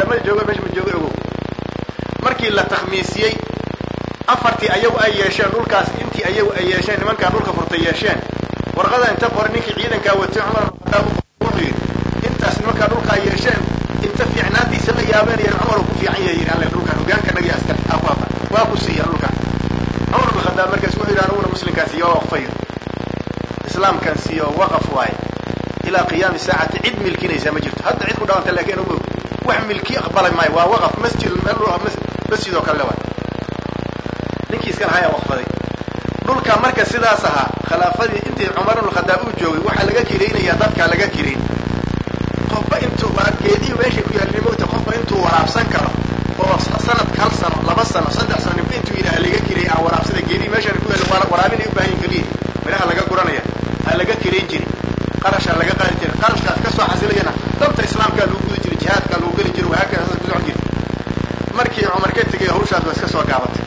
ma joogo meesha ma joogo ogow markii la takhmiisiyey afartii ayagu ay yeesheen dhulkaas intii ayagu ay yeesheen nimankaa dhulka furtay yeesheen warqada inta qoray ninkii ciidankaa watay cumar wuxuu yidhi intaas nimankaa dhulkaa yeesheen inta fiicnaantiisa la yaabeen yan cumar uu ku fiican yahay yidhi alle dhulkan hogaanka naga askar afaaba waa ku siiya dhulkan cumar bin khadaab markaas wuxuu yidhi aniguna muslimkaan siiyo waa waqfayo islaamkan siiyo waqaf waaye ilaa qiyaami saacati cid milkinaysa ma jirto hadda cid ku dhawanta laakiin ugu wax milki aqbalay maayo waa waqaf masjid masjid oo kale waay ninkii iska lahaa yaa waqfaday dhulka marka sidaas ahaa khilaafadii intii cumar ibn khadaab uu joogay waxaa laga kiraynayaa dadkaa laga kirayn qofba intuu geedihii meeshay ku yaalin mogta qofba intuu waraabsan karo oo sanadka hal sano laba sano saddex sano ninba intuu yidhaha laga kiray aan waraabsada geedihii meeshan ku yaal waraabinay u baahan keliya midhaha laga guranaya ha laga kirayn jiri qarashaa laga qaadi jiray qarashkaas kasoo xasilayana danta islaamkaa lagu gudi jiray jihaadkaa lagu geli jiray wahaakada saas ku socon jiray markii cumar ka tegay hawshaas waa iska soo gaabatay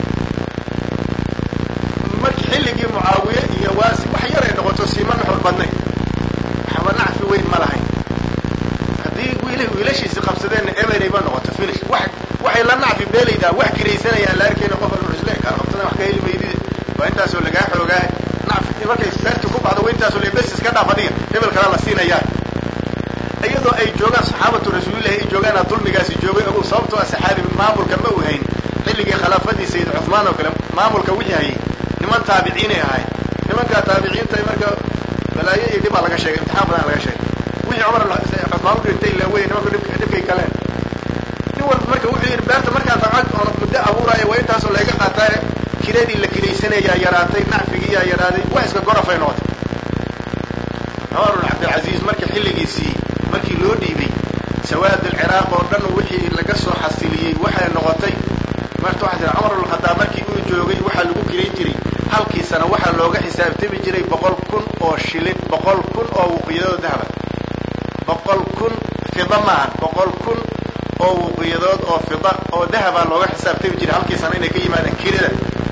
markii xilligii mucaawiye iyo waasi wax yar ay noqoto siima nuxur badnayn waxba nacfi weyn ma lahayn haddii wiil wiilashiisi qabsadeenna eberayba noqoto finish wax waxay la nacfi beelaydaa wax kiraysanayaan la arkayna qof alba isle kaa qabsadeen wax ka heli maydide waa intaasoo lagaa xoogaa nacfi markay seerti ku baxdo waa intaasoo le bes iska dhaaf adiga hebel kalaa la siinayaa iyadoo ay joogaan saxaabatu rasuulillahi ay joogaana dulmigaasi joogay ogow sababtoo ah saxaabi maamulka ma u hayn xilligii khilaafadii sayid cuthmaan oo kale maamulka wixii hayay niman taabiciinay ahayd nimankaa taabiciinta marka balaayo iyo dhibaa laga sheegay imtixaan badan laga sheegay wixii cumar cuthmaan u dhintay ila wey nimanku dhibkay galeen nin walba marka wuxuu yidhi beerta markaan dabcad muddo abuuraayo waa intaasoo layga qaataa kiradii la kilaysanayaa yaraatay nacfigiiyaa yaraaday wax iska gorafay noqotay cumar bin cabdilcasiis marka xilligiisii markii loo dhiibay sawaad alciraaq oo dhan wixii laga soo xasiliyey waxay noqotay marta waxaa tira cumar bin khadaab markii uu joogay waxaa lagu kiray jiray halkii sana waxaa looga xisaabtami jiray boqol kun oo shilin boqol kun oo wuqiyadood dahaba boqol kun fida maahan boqol kun oo wuqiyadood oo fida oo dahabaa looga xisaabtami jiray halkii sana inay ka yimaadaan kirada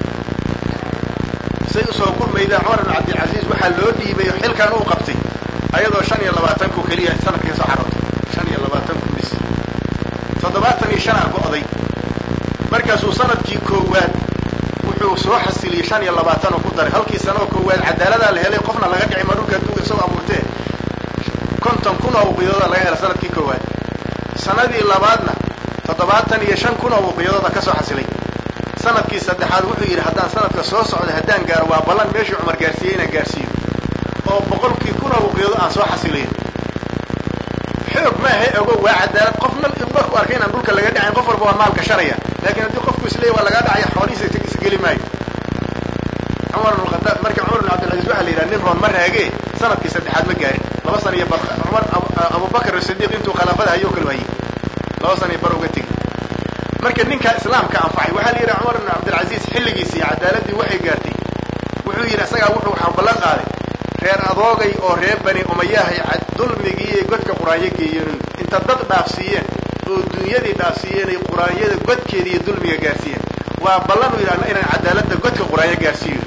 say usoo gurmayda cumar bin cabdilcasiis waxaa loo dhiibay oo xilkan uu qabtay ayadoo shan iyo labaatan ku keliya sanadkii soo xarootay shan iyo labaatan ku bis toddobaatan iyo shan a go'day markaasuu sanadkii koowaad wuxuu soo xasiliyey shan iyo labaatan oo ku daray halkii sano oo koowaad cadaaladaa la helay qofna laga dhicin ma dhulka adduunka isagoo abuurtee konton kun oo wuqiyadooda laga helay sanadkii koowaad sanadii labaadna toddobaatan iyo shan kun oo wuqiyadooda ka soo xasilay sanadkii saddexaad wuxuu yidhi haddaan sanadka soo socda haddaan gaaro waa ballan meeshii cumar gaarsiiyey inaan gaarsiiyo oo boqolkii kun oo wuqiyado aan soo xasiliyo xoog maaha ogo waa cadaalad qofna markuu arkay inaan dhulka laga dhacayn qof walba waa maal gashanaya laakiin haddii qofku isleeya waa lagaa dhacaya xoolihiisa isgeli maayo cumar bin khadaab marka cumar bin cabdilcaziz waxaa la yidhaha nin roon ma raagee sanadkii saddexaad ma gaarin laba sana iyo bar cumar abubakar asidiiq intuu khilaafada hayoo kale hayay laba sana iyo bar uga tegi marka ninkaa islaamka anfacay waxaa la yidhaha cumar bin cabdilcaziz xilligiisii cadaaladii waxay gaartay wuxuu yidhi isagaa wuxuu waxaa ballan qaaday reer adoogay oo reer bani umayahay dulmigii godka quraanyo geeyeen inta dad dhaafsiiyeen oo dunyadii dhaafsiiyeen ay quraanyada godkeeda iyo dulmiga gaarsiiyeen waa ballan u yidhahna inaan cadaaladda godka quraanyo gaarsiiyo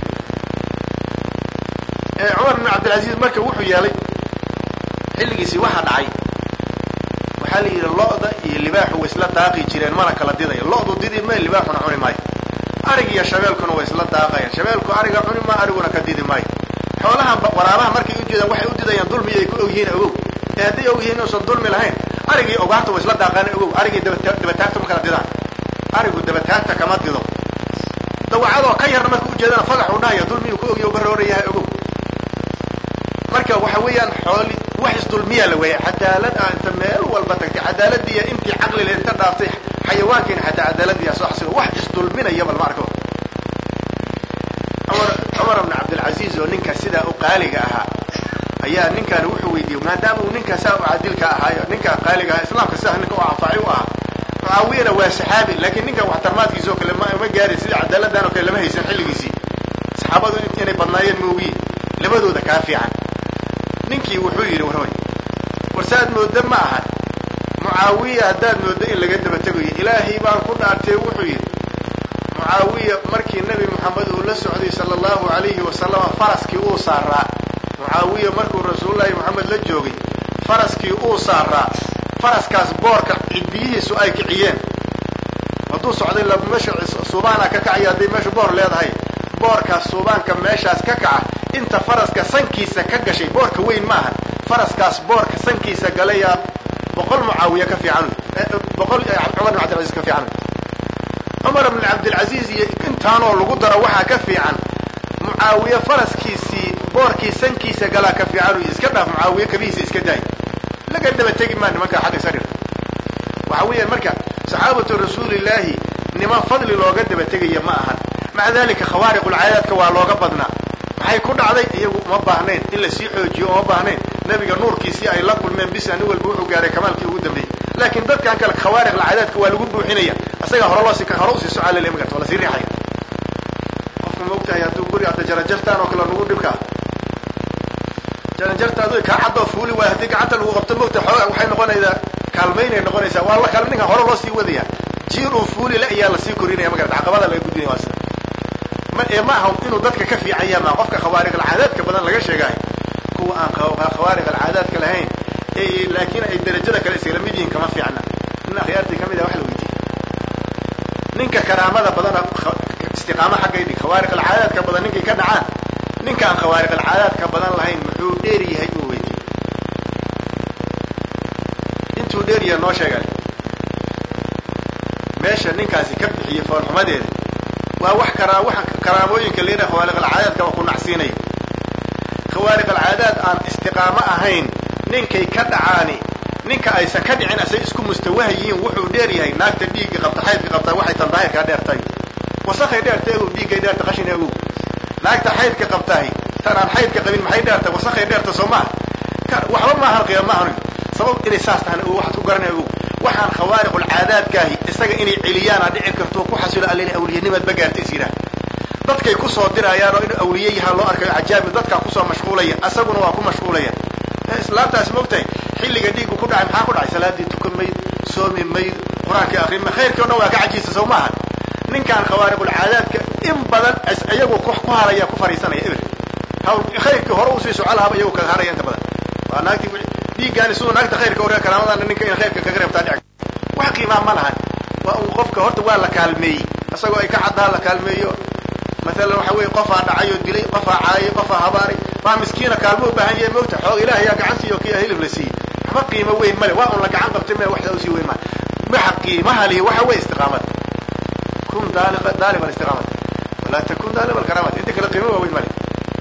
cumar bin cabdilcaziz marka wuxuu yeelay xilligiisii waxaa dhacay waxaa la yidhi lo-da iyo libaaxu way isla daaqi jireen mana kala didayo lo-du didi ma libaaxuna cuni maayo arig iyo shabeelkuna way isla daaqayaan shabeelku ariga cuni ma ariguna ka didi maayo xoolaha waraabaha markay u jeedaan waxay u didayaan dulmi ay ku ogyihiin ogow ee hadday ogyihiin inuusan dulmi lahayn arigii ogaanta way isla daaqaan ogow arigii dabataagta ma kala didaan arigu dabataagta kama dido dawacadoo ka yarna marka ujeedana fagax uu dhahaya dulmiyuu ku ogya baroorayahay ogow marka waxa weeyaan xooli wax isdulmiyaa la weeya cadaalad ah inta meel walba tagtay cadaaladiiya intii caqlile inta dhaaftay xayawaankiina xataa cadaaladiiya soo xasilo wax isdulminaya bal ma arko cumar bn cabdilcaziz oo ninka sidaa u qaaliga ahaa ayaa ninkaani wuxuu weydiiyey maadaama uu ninka saa u cadilka ahaayo ninka qaaliga ahaa islaamka sidaa ninka u anfacay u ahaa mucaawiyana waa saxaabi laakiin ninkan waxtarmaadkiisa oo kale ma gaarin sidii cadaaladdan oo kale lama haysan xilligiisii saxaabadu inay badnaayeen moogiye labadooda kaa fiican ninkii wuxuu yidhi warhoy war saad mooda ma aha mucaawiya haddaad mooddo in laga daba tegayo ilaahay baan ku dhaartee wuxuu yidhi mucaawiya markii nebi moxamed uu la socday sala allahu alayhi wasalama faraskii uu saaraa mucaawiya markuu rasuulullaahi moxamed la joogay faraskii uu saaraa faraskaas boorka cidbiyihiisu ay kiciyeen hadduu socday la meesha suubaana ka kacaya hadday meesha boor leedahay boorkaas suubaanka meeshaas ka kaca inta faraska sankiisa ka gashay boorka weyn maaha faraskaas boorka sankiisa galayaa boqol mucaawiya ka fiican boqol cumar bin cabdilcaziz ka fiican cumar bn cabdilcaziz iyo intaanoo lagu daro waxaa ka fiican mucaawiye faraskiisii boorkii sankiisa galaa ka fiican iska dhaaf mucaawiye kabihiisa iska daay laga daba tegi maa nimanka xagga sarir waxa weeyaan marka saxaabatu rasuulillaahi niman fadli looga daba tegaya ma ahan maca dalika khawaariqulcaadaadka waa looga badnaa maxay ku dhacday iyagu uma baahnayn in la sii xoojiyo uma baahnayn nebiga nuurkiisii ay la kulmeen bisa nin walba wuxuu gaaray kamaalkii ugu dambeeyey laakiin dadkan kale khawaariqulcaadaadka waa lagu buuxinaya isagaa hore loo si hore usii socaalele magarta waa lasii riixaya qofka ma ogtahay hadduu guri hadda jarajartaan oo kale lagu dhibkaa jaranjartaadu kaa caddoo fuuli waay haddii gacanta lagu qabto mogta xoogaa waxay noqonaysaa kaalmaynay noqonaysaa waa la kale ninka hore loo sii wadaya jiir uu fuuli la ayaa lasii korinaya magarata caqabada laga gudinaya waa sida ma ee ma aha inuu dadka ka fiican yaha maa qofka khawaariq alcaadaadka badan laga sheegaayo kuwa aan khawaariq alcaadaadka lahayn ee laakiin ay darajada kale isla mid yihiin kama fiicna nin akhyaartii kamid ah wax la weydiiyey ninka karaamada badana istiqaamo xaggay dhig khawaariq alcaadaadka badan ninkay ka dhacaan ninka aan khawaariq alcaadaadka badan lahayn muxuu dheer yahay uu weydiiyey intuu dheer yahay noo sheegay meesha ninkaasi ka bixiyey foolxumadeeda waa wax karaa waxa karaamooyinka leedaha khawaariq alcaadaadka waa ku nacsiinaya khawaariq alcaadaad aan istiqaamo ahayn ninkay ka dhacaani ninka aysan ka dhicin asay isku mustawaha yihiin wuxuu dheer yahay naagta dhiigga qabta xaydka qabta waxay tan daahirkaa dheertay wasakhay dheerta egow dhiiggay dheerta qashin egow naagta xaydka qabtahay tan aan xaydka qabin maxay dheerta wasakhay dheerta soo maaha waxba maahan qiyaam maahan sabab inay saas tahan waxaad ku garanaya ogow waxaan khawaariqulcaadaadkaahi isaga inay celiyaana dhici karto ku xasilo allena awliyanimaad ba gaarta is yidhaah dadkay kusoo dirayaan oo inuu awliye yahaa loo arkayo cajaabi dadkaa kusoo mashquulaya asaguna waa ku mashquulaya islaamtaas mogtahay xilliga dhiiggu ku dhacay maxaa ku dhacay salaadii tukan mayd soomi mayd qur-aankii akrin ma khayrkii o dhan waa ka cajiisa soo maaha ninkaan khawaariqulcaadaadka in badan iyagu ku haraya ku fariisanaya eber hawl khayrkii hore usii soco lahaba iyagu kaga haraya inta badan waa naagtii dhiiggaani siduu naagta khayrka oree karaamadan ninka in khayrka kaga reebtaa dhici wax qiimaa ma lahan waa uu qofka horta waa la kaalmeeyey isagoo ay ka caddaa la kaalmeeyo maalan waxa weeye qofaa dhacay oo dilay qofaa caayay qofaa habaaray waa miskiina kaalmo u baahan yahay mogta xoog ilaah yaa gacan siiyo kii hilib la siiyey waxba qiimo weyn male waa un la gacan qabtay me waxdaa usii weyn maa waxa qiimaha lihi waxa weeye istiqaamada kun daalib alistiqaamata walaa takun daalib alkaraamata inta kale qiimo waa weyn male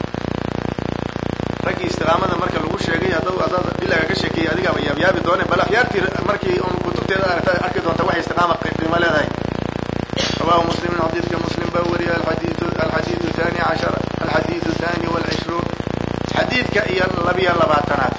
raggii istiqaamada marka lagu sheegay haddau adaad bilaga ka sheekeeyey adigaaba yaabyaabi doone bal akhyaartii markii un kutubteeda aragta arki doonta waxay istiqaama qiimo leedahay rawahu muslimin xadiidka muslim baa wariyay alxadiidu alxadiidu thani cashar alxadiidu thani walcishruun xadiidka iyo labiyo labaatanaad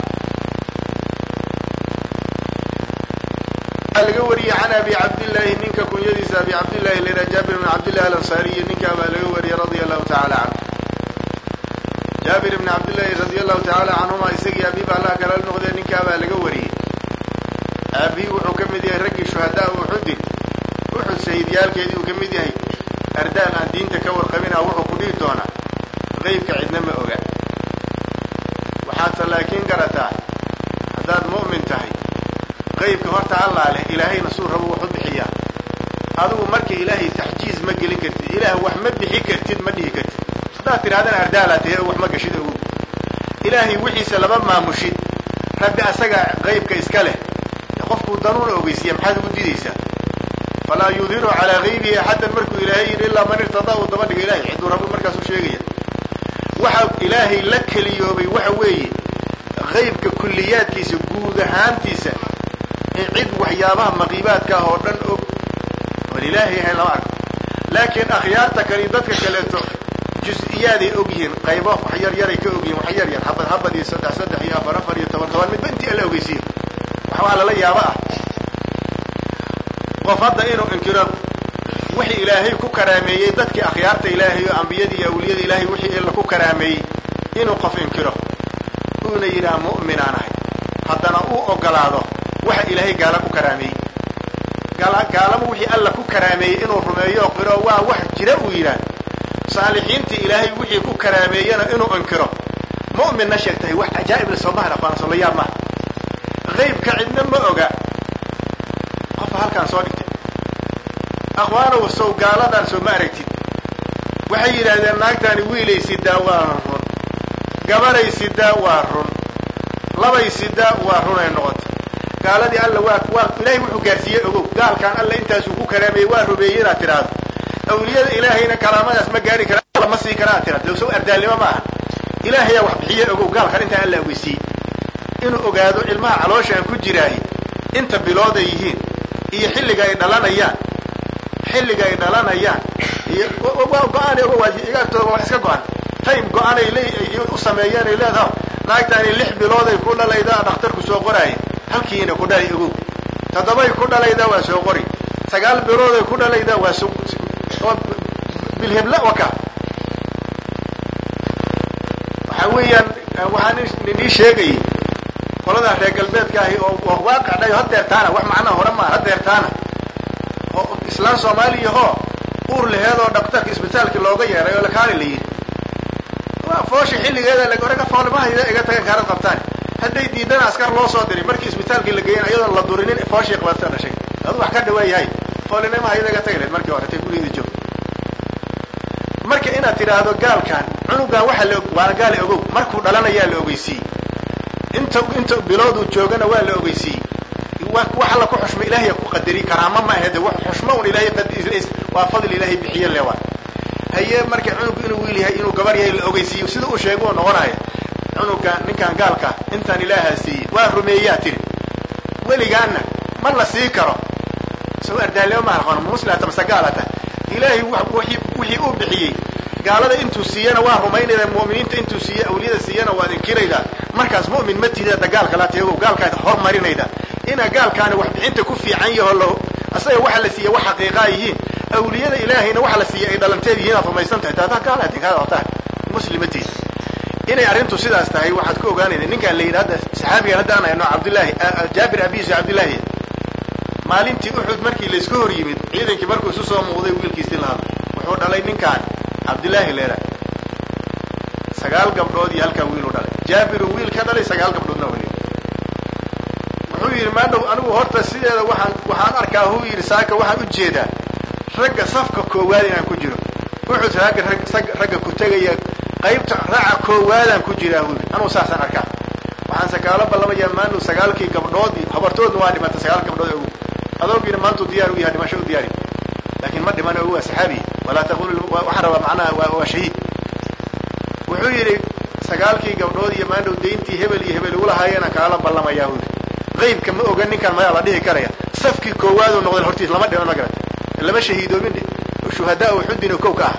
waxaa laga wariyey can abi cabdillahi ninka kunyadiisa abi cabdillahi lera jaabir bn cabdillahi alansaariyi ninkaa baa laga wariyey radia allahu tacala canhu jaabir ibni cabdillahi radia allahu tacala canhuma isagii abiib allah kala noqdee ninkaa baa laga wariyey aabii wuxuu ka mid yahay raggii shuhadaa uxudin uxud shahiidyaalkeedii uu ka mid yahay ardaal aan diinta ka warqabina wuxuu ku dhihi doonaa qeybka cidna ma oga waxaadse laakiin garataa haddaad mu'min tahay qeybka horta allaa leh ilaahayna suu rabo wax u bixiyaa adigu marka ilaahay taxjiiz ma gelin kartid ilaah wax ma bixi kartid ma dhihi kartid haddaad tidhahdana ardaalaa tahay wax ma gashid ogu ilaahay wixiisa lama maamushid rabbi asaga qeybka iska leh qofkuu danuuna ogeysiiya maxaad ugu didaysaa falaa yudiru calaa gaybihi axaddan markuu ilaahay yidhi ilaa man irtadaa uu daba dhiga ilahay ciduu rabo markaasuu sheegaya waxa ilaahay la keliyoobay waxa weeye qaybka kulliyaadkiisa guud ahaantiisa in cid waxyaabaha maqiibaadka ah oo dhan og oon ilaahay ahayn lama arko laakiin akhyaarta kale dadka kaleeto jus-iyaaday og yihiin qaybo wax yar yaray ka og yihiin wax yar yar habad habad iyo saddex saddex iyo afar afar iyo toban toban midba intii alla ogeysiiyo waxbaa lala yaaba ah qof hadda inuu inkiro wixii ilaahay ku karaameeyey dadkii akhyaarta ilaahay oo ambiyadii iyo awliyada ilaahay wixii illa ku karaameeyey inuu qof inkiro uuna yidhaha mu'minaan ahay haddana uu ogolaado waxa ilaahay gaala ku karaameeyey gaalama wixii alla ku karaameeyey inuu rumeeyo o qiro waa wax jira uu yidhaah saalixiintii ilaahay wixii ku karaameeyena inuu inkiro mu'minna sheegtahay wax cajaa'ib le soomahan aqoona soo la yaab maha qaybka cidna ma oga akhwaanow sow gaaladan soo ma aragtid waxay yidhaahdeen naagtaani wiilay sidaa waa run gabaday sidaa waa run labay sidaa waa runay noqota gaaladii alla waa waa ilaahay wuxuu gaarsiiyey ogow gaalkaan alla intaasuu ku karaameeyey waa rumeeyey inaad tidhaahdo awliyada ilaahayna karaamadaas ma gaari kara alla ma sii karaa tidhahdo low sow ardaalnimo ma aha ilaahayaa wax bixiye ogow gaalkan intaan alla ogeysiiyey inuu ogaado ilmaha calooshaan ku jiraahi inta bilood ay yihiin iyo xilliga ay dhalanayaan xilliga ay dhalanayaan iyo go-aan igatooga wax iska go-an time go-an ay le u sameeyeen ay leedaha naagtaani lix bilooday ku dhalaydaa dhakhtarku soo qoraaya halkiina ku dhalay ogow toddobay ku dhalaydaa waa soo qori sagaal bilooday ku dhalaydaa waa so bilhebla waka waxa weeyaan waxaan nii sheegayay qoladaa reer galbeedka ahi oo waaqac dhayo hadeertaana wax macnaha hore maa hadeertaana oo islaan soomaaliya hoo uur laheed oo dhaktarka isbitaalka looga yeeray oo lakaali la yidhi foosha xilligeeda laga foolmahayda iga tagan kaarad qabtaan hadday diidana askar loo soo diray markii isbitaalkii la geeyen ayadoon la durinin fooshii qabata dhashay adu wax ka dhawaayahay foolinimahayda iga tagi lahed markii hore tay gurigeeda joog marka inaad tidhaahdo gaalkan cunugan waxa la waana gaala ogow markuu dhalanayaa la ogeysiiyey inta inta bilooduu joogana waa la ogeysiiyey waxa la ku xushma ilaahay ku qadari karaama ma ahede wax xushma un ilaahay waa fadl ilaahay bixiye le waa haye marka cunugku inuu wiil yahay inuu gabar yahay la ogeysiiyo sida uu sheego noqonaya cunuga ninkan gaalka intaan ilaahaa siiyey waa rumeeyaa tiri weligaana ma la sii karo soo ardaalimo ma aqoon muslata mase gaalata ilaahay wixii uu bixiyey gaalada intuu siiyana waa rumaynayda mu'miniinta intuu siiye awliyada siiyana waad inkiraydaa markaas mu'min ma tihida dagaalka la teego gaalkaad hormarinayda inaa gaalkaani wax bixinta ku fiican yaho lo asaga waxa la siiye wax xaqiiqaa yihiin awliyada ilaahayna waxa la siiyey ay dhalanteed yihiin aad rumaysan tahay taataa gaalaad inkaad tahay muslimatiid inay arrintu sidaas tahay waxaad ku ogaanayda ninkaan la yidhi hadda saxaabigan hadda aan hayno cabdullaahi jaabir abiisu cabdullaahi maalintii uxud markii layska hor yimid ciidankii markuu isu soo muuqday wiilkiisii la hadlay wuxuu dhalay ninkaan cabdillaahi leera sagaal gabdhood iyo halkaa wiil u dhalay jaabiru wiil ka dhalay sagaal gabdhoodna weli wuxuu yidhi maadhow anigu horta sideeda waxaan waxaan arkaa huu yidhi saaka waxaan u jeedaa ragga safka koowaad inaan ku jiro uxud ragga ragga ku tegaya qaybta raaca koowaadaan ku jiraa huu yidhi anugu saasaan arkaa waxaan sakaalo ballamayaa maanu sagaalkii gabdhood habartoodna waa dhimatay sagaal gabdhood ogu adoogiina maantuu diyaar u yahay dhimasho u diyaari laakiin ma dhiman ogu waa saxaabi walaa taqulu waxaan rabaa macnaha waa waa shahiid wuxuu yidhi sagaalkii gabdhood iyo maandhow dayntii hebel iyo hebel ugu lahaayeenaan kaala ballamayaa huu yidhi qaybka ma oga ninkaan mayaa la dhihi karaya safkii koowaaduu noqday hortiis lama dhiman ma garata lama shahiidoobin dhe shuhadaa uxudin kow ka ah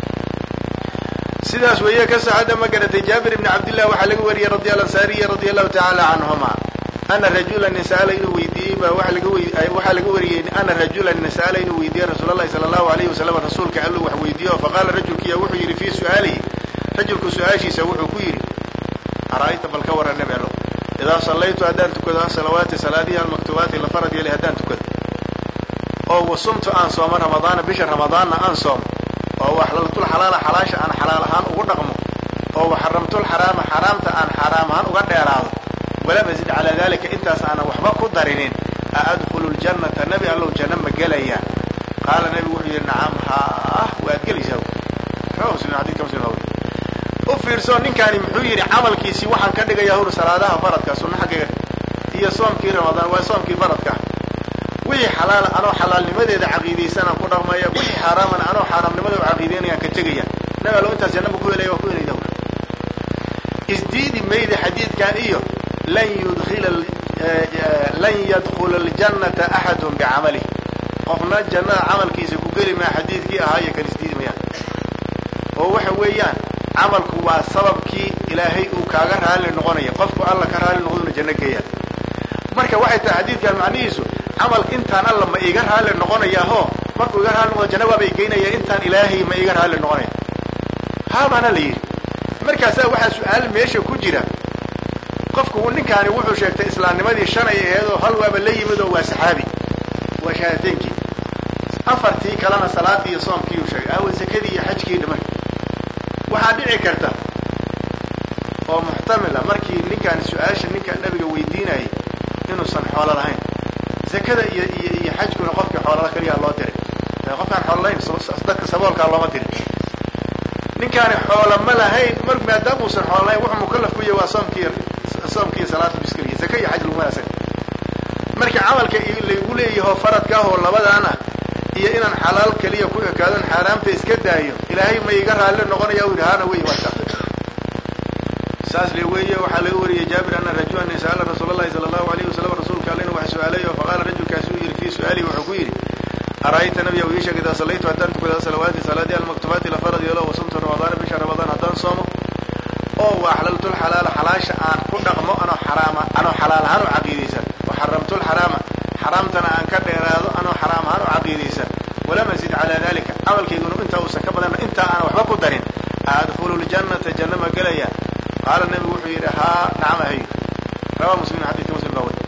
sidaas weeye ka saxada ma garatay jaabir ibni cabdillah waxaa laga wariyey radi ansaariya radia allahu tacaala canhuma ana rajulan sa'ala inuu weydiiyey baa waa laga waxaa laga wariyey ana rajulan sa'ala inuu weydiiyey rasuul allahi sala allahu alayhi wasalam rasuulka alluu wax weydiiyo faqaala rajulkiya wuxuu yidhi fii su'aalihi rajulku su-aashiisa wuxuu ku yidhi ara'ayta bal ka warran nebi allo idaa sallaytu haddaan tukado asalawaati salaadihi almaktuubaati la farad yeelay haddaan tukado oo wasumtu aan soomo ramadaana bisha ramadaanna aan soomo oo waxlaltul xalaala xalaasha aan xalaal ahaan ugu dhaqmo oo waxaramtul xaraama xaraamta aan xaraam ahaan uga dheeraado walam azid calaa dalika intaas aanan waxba ku darinin a adkhulu ljannata nebi allow janno ma gelaya qaala nebigu wuxuu yidhi nacam haah waad gelaysaa rawa muslim xadidka muslim waa weri u fiirso ninkaani muxuu yidhi camalkiisii waxaan ka dhigayaa hur salaadaha faradka sunna xaggiga iyo soomkii ramadaan waa soomkii faradka wixii xalaala anoo xalaalnimadeeda caqiidaysanaan ku dhaqmaya wixii xaaraamana anoo xaaraamnimada u caqiidaynayaan ka tegaya nabi allo intaas jannaba ku helaya waa ku helayda isdiidi mayda xadiidkan iyo lan yudkhila lan yadkhula aljannata axadun bicamalihi qofna jannada camalkiisa ku geli maa xadiidkii ahaa iyo kan isdiidi mayaan oo waxa weeyaan camalku waa sababkii ilaahay uu kaaga raalli noqonaya qofku alla ka raalli noqduna janno geeya marka waxay tahay xadiidkan macnihiisu camalka intaan alla ma iiga raalli noqonaya ho markuu iga raalli noqdo janna waaba igeynaya intaan ilaahay ma iiga raalli noqonaya haabaana la yidhi markaasaa waxaa su-aal meesha ku jira qofku ninkaani wuxuu sheegtay islaamnimadii shanay aheed oo hal waaba la yimid oo waa saxaabi waa shahaadeynkii afartii kalena salaadii iyo soomkii uu sheegay aawa zakadii iyo xajkii dhiman waxaa dhici karta oo muxtamila markii ninkaani su-aasha ninka nabiga weydiinayay inuusan xoolo lahayn zakada iyo iyo iyo xajkuna qofkii xoolala keliyaa loo diray qofkaan xoolo lahayn dadka saboolkaa looma dirin ninkaani xoola ma lahayn mar maadaama uusan xoola lahayn wuxuu mukalaf ku yahay waa soomkii soomkii salaada biskaliya zaka iyo xaj laguma asaga marka camalka laygu leeyaho faradka ah oo labadaan ah iyo inaan xalaal keliya ku ekaadon xaaraamta iska daayo ilaahay ma iga raalli noqonaya u yidhi haana wey waa saas saas le weeye waxaa laga wariyey jaabir ana rajulan sa'ala rasuul allahi sala allahu alayhi wasalam rasuulka allena wax su-aalay oo faqaala rajulkaasi uu yidhi fii su-aalihi wuxuu ku yidhi ara'ayta nabiya uu ii sheegay idaa sallaytu haddaan tukada salawaati salaadii almaktubaati la farad yeelo wasumtu ramadaana bisha ramadaan haddaan soomo oo wa axlaltu lxalaala xalaasha aan ku dhaqmo anoo xaraama anoo xalaal ahaan u caqiidaysan wa xaramtu lxaraama xaraamtana aan ka dheeraado anoo xaraam ahaan u caqiidaysan walam azid calaa dalika camalkayguna intaa uusan ka badanna intaa aan waxba ku darin adkhulu ljannata janna ma gelaya qaala nebigu wuxuu yidhi haa nacam ahay rawaa muslim xadiidka muslim baa wari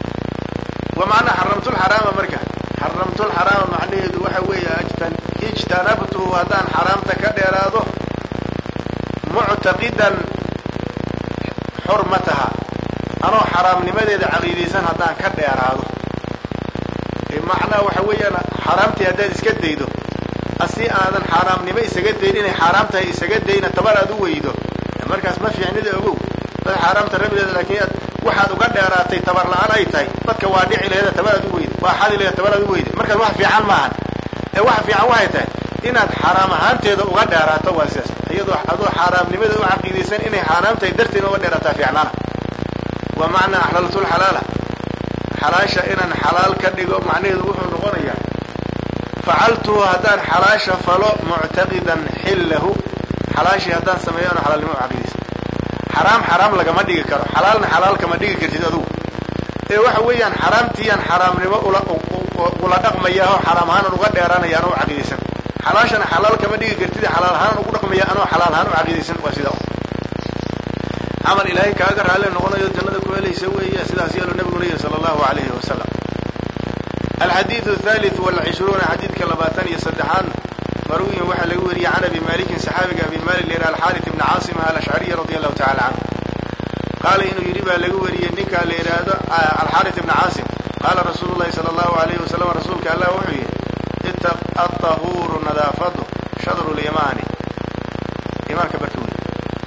wa macnaa xaramtu lxaraama marka xaramtu lxaraama macnaheedu waxa weeye ijtanabtuhu haddaan xaraamta ka dheeraado muctaqidan xurmataha anoo xaraamnimadeeda caqiidaysan haddaan ka dheeraado macnaa waxa weeyaan xaaraamtii haddaad iska daydo asi aadan xaaraamnimo isaga dayn inay xaaraam tahay isaga dayna tabar aad u weydo markaas ma fiicnida ogow dad xaaraamta rabideeda laakiin aad waxaad uga dheeraatay tabar la-aan ay tahay dadka waa dhici leeda tabar aad u weyda waa xadi leeda tabar aad u weyda markaas wax fiican maahan ee waxa fiican waxay tahay inaad xaaraam ahaanteeda uga dheeraato waa sidaas iyadoo adoo xaaraamnimadeeda u caqiidaysan inay xaaraam tahay darteeda uga dheeraataa fiicnaana wa macnaa axlaltu lxalaala xalaasha inaan xalaal ka dhigo macnaheedu wuxuu noqonayaa facaltuhu haddaan xalaasha falo muctaqidan xillahu xalaashii haddaan sameeyo ano xalaalnimo u caqiidaysan xaraam xaraam lagama dhigi karo xalaalna xalaal kama dhigi kartid adugu ee waxa weeyaan xaraamtiiyaan xaraamnimo ula ula dhaqmaya oo xaraam ahaan uga dheeraanaya anoo u caqiidaysan xalaashana xalaal kama dhigi kartid xalaal ahaan ugu dhaqmaya anoo xalaal ahaan u caqiidaysan waa sidaa camal ilaahay kaaga raalli noqonayo jannada ku helaysa weeye sidaas yeelu nabiguna yihi sala allahu alayhi wasalam alxadiidu athalith walcishruuna xadiidka labaatan iyo saddexaad marwiyin waxaa laga wariyey can abi malikin saxaabiga abi malik la yidhaha alxaarit ibni caasim alashcariy radi allahu tacala canhu qaala inuu yidhi baa laga wariyey ninkaa la yidhaahdo alxaarit ibni caasim qaala rasuulu llahi sala allahu alayhi wasalam rasuulka allah wuxuu yidhi itaq atahuuru nadaafadu shadru lyamaani imaanka barka wey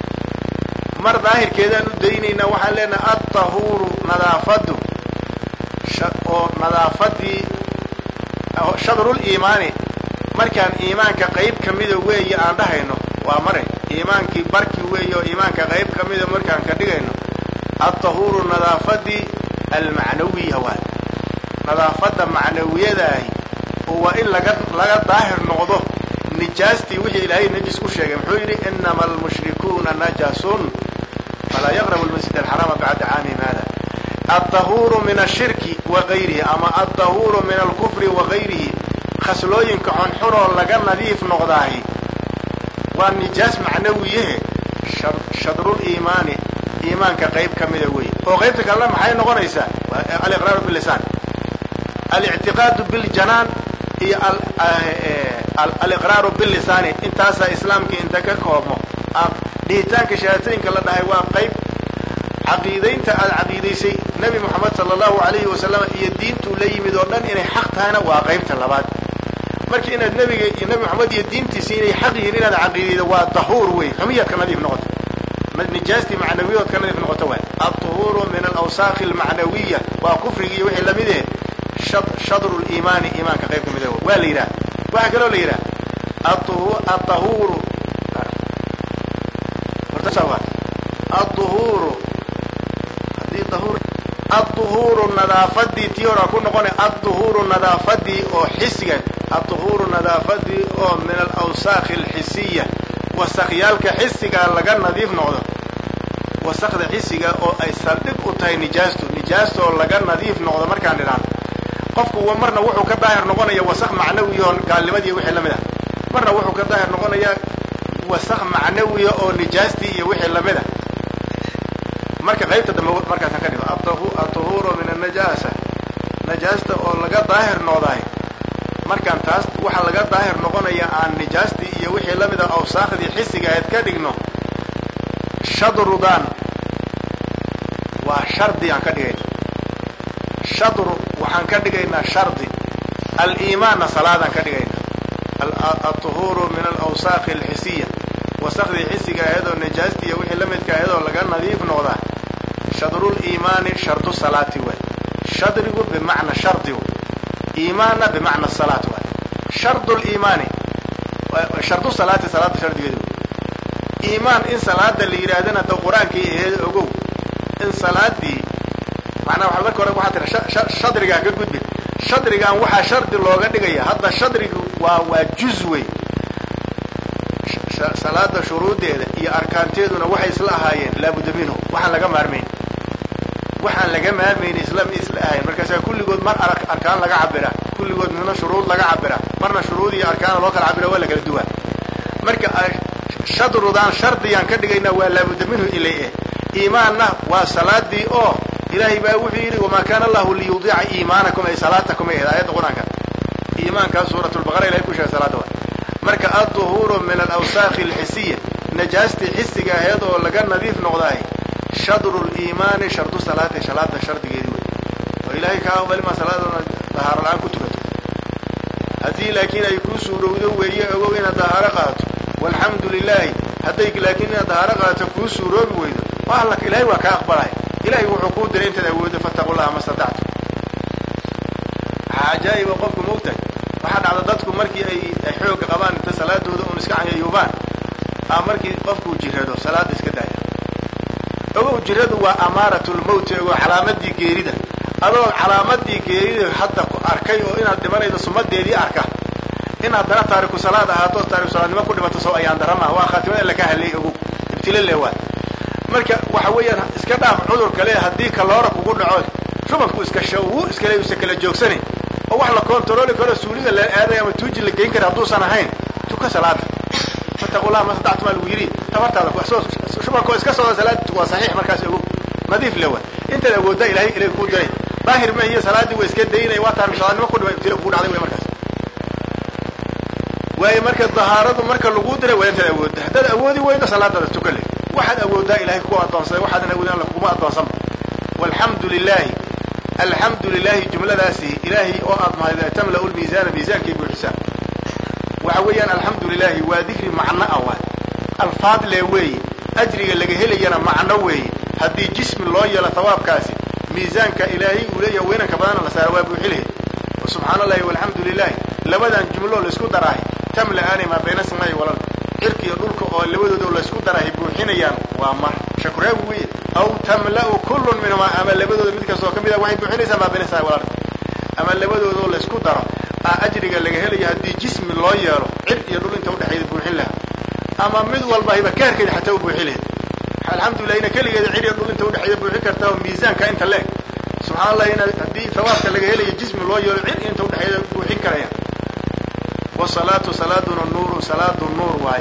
mar daahirkeedaan u daynaynaa waxaan leenahay altahuuru nadaafadu oo nadaafadii shadruliimaani markaan iimaanka qayb ka mida weeye aan dhahayno waa mare iimaankii barki weeye oo iimaanka qayb ka mida markaan ka dhigayno altahuuru nadaafadii almacnawiya waay nadaafadda macnawiyadaahi oo waa in laga laga daahir noqdo nijaastii wixii ilaahay najis ku sheegay muxuu yidhi inama almushrikuuna najasun falaa yaqrabu lmasjid alxaraama bacda caamihim hada altahuuru min ashirki wa gayrihi ama altahuuru min alkufri wa gayrihi khaslooyinka xunxunoo laga nadiif noqdaahi waa nijaas macnawiyahe shadrul iimaani iimaanka qayb ka mida weeye oo qaybta kalena maxay noqonaysaa aliqraaru bilisaan alictiqaadu biljanaan iyo aliqraaru bilisaani intaasaa islaamka inta ka koobmo dhihitaanka shahaatooyinka la dhahay waa qayb caqiidaynta aad caqiidaysay nebi moxamed sala allahu alayhi wasalam iyo diintuu la yimid oo dhan inay xaq tahayna waa qaybta labaad marka inaad nebiga iyo nebi moxamed iyo diintiisi inay xaq yihiin inaad caqiidaydo waa tahuur wey xumiyaad ka nadiif noqoto nijaastii macnawiyadood ka nadiif noqoto waay altuhuuru min alawsaaqi almacnawiya waa kufrigi iyo wixii lamid eh shadru liimaani iimaanka qayb ka mida waa la yidhaha waxaa kaloo la yidhaha atahuuru aduhuuru hadii ahur aduhuuru nadaafadii tii horaa ku noqona aduhuuru nadaafadii oo xisiga aduhuuru nadaafadii oo min alawsaakhi alxisiya wasakyaalka xisiga laga nadiif noqdo wasakda xisiga oo ay saldhig u tahay nijaastu nijaasta oo laga nadiif noqdo markaan idhaahno qofku marna wuxuu ka daahir noqonaya wasak macnawiya oo gaalnimadii wixii lamid ah marna wuxuu ka daahir noqonayaa wasak macnawiya oo nijaastii iyo wixii lamid a marka qaybta dambe markaasaan ka dhigo atuhuuru min anajaasa najaasta oo laga daahir noqdaay markaan taas waxa laga daahir noqonaya aan nijaastii iyo wixii lamid a awsaakhdii xisiga ayd ka dhigno shadrudan waa shardi aan ka dhigayna shadru waxaan ka dhigaynaa shardi aliimaanna salaadaan ka dhigayna alطuhuuru min alawsaaqi alxisiya wasakdii xisiga ahaydoo najaastii iyo wixii la midka ahaydoo laga nadiif noqdaa shadruliimaani shardu salaati waay shadrigu bimacna shardigu iimaanna bimacna salaat waay shardu liimaani shardu salaati salaada shardigeedu iimaan in salaada la yidhaahdana da qur-aankii aheed ogow in salaadii macnaa waa marka hore waxaa tira shadrigaan ka gudbin shadrigan waxaa shardi looga dhigaya hadda shadrigu waa waa juz wey salaada shuruudeeda iyo arkaanteeduna waxay isla ahaayeen laabudda minhu waxaan laga maarmayn waxaan laga maarmayn isla isla ahayn markaasaa kulligood mar arkaan laga cabiraa kulligood midna shuruud laga cabiraa marna shuruud iyo arkaana loo kala cabira waa la kala duwaa marka shadrudan shardiyaan ka dhigayna waa laabudda minhu ilay eh iimaanna waa salaadii oo ilaahay baa wuxuu yidhi wamaa kaana allahu liyudiica iimaanakum ay salaatakum ay ahayd aayadda qur-aanka iimaankaa suuratulbaqara ilahay ku sheegay salaada waa marka adduhuuru min alawsaaqi alxisiya najaastii xisiga aheed oo laga nadiif noqdaay shadru liimaani shardu salaati salaada shardigeedi wey oo ilaahay kaa balima salaadana dahaaro la-aan ku tukato haddii laakiin ay kuu suurowdo weeye ogow inaad dahaaro qaadato walxamdu lilaahi hadday laakiin inaad dahaaro qaadato kuu suuroobi weydo waa alla ilahay waa kaa aqbalaya ilahay wuxuu kuu diray intaad awooddo fattaqu llaha ma statactu waxaa cajaa'iba qofku moogtahay waxaa dhacda dadku markii ay ay xooga qabaan inta salaadooda un iska cayayuubaan a markii qofkuu jirado salaada iska daaya ogow jiradu waa amaaratulmowti ogow calaamadii geerida adoo calaamadii geerida hadda ku arkay oo inaad dhimanaydo sumadeedii arka in haddana taariku salaad ahaato taariku salaadnimo ku dhimato soo ayaan darama waa khaatimada alla ka hadlay ogow ibtilo leewaa marka waxa weeyaan iska dhaaf cudur kale haddii kaloora kugu dhaco shubanku iska shawu iskale usa kala joogsanayn oo wax la kontarooli karo suuliga la aaday ama tuuji la geyn kara hadduusan ahayn tuka salaada fataqullah ma sadactu maa lagu yidhi tabartaada shubankoo iska socda salaada waa saxiix markaas ogow nadiif lewa intaad awooddaa ilahay ilahi kuu diray daahir ma iyo salaadii waa iska daynay waa taariku salaadnimo ku dhima ibtilo kugu dhacday wey markaas waayo marka dahaaradu marka lagu diray waa intaad awoodda haddaad awoodi weydo salaadaada tuka le waxaad awooddaa ilahay ku addoonsaday waxaadan awoodin alla kuguma addoonsanba walxamdu lilahi alxamdu lilahi jumladaasi ilaahay oo aad mahad tamla'u lmiisaana miisaankay buuxisaa waxa weeyaan alxamdu lilahi waa dikri macno ah waay alfaad le weeye ajriga laga helayana macno weeye haddii jismi loo yeelo hawaabkaasi miisaanka ilaahay uu leeyahay weynanka badana la saara waa buuxi lahayd subxaana allahi walxamdu lilahi labadan jumlo laysku daraahay tamla'aani maa bayna samaa'i walal cirka iyo dhulka oo labadooda laysku daraahay buuxinayaan waa mar shakuraawi weye aw tamla'u kullun minhumaa ama labadooda mid kastoo ka mid a waxay buuxinaysaa maa bayna samaa'i walal ama labadoodoo laysku daro aa ajriga laga helayo haddii jismi loo yeelo cir iyo dhul inta udhexeeda buuxin lahaa ama mid walba hibakeerkeeda xataa u buuxin lahayd alxamdulilah ina keligeeda cir iyo dhul inta udhexeeda buuxin kartaa oo miisaanka inta leeg subxana allah in haddii thawaabka laga helayo jismi loo yeelo cir inta udhexeeda buuxin karaya wasalaatu salaaduna nuuru salaadu nuur waaye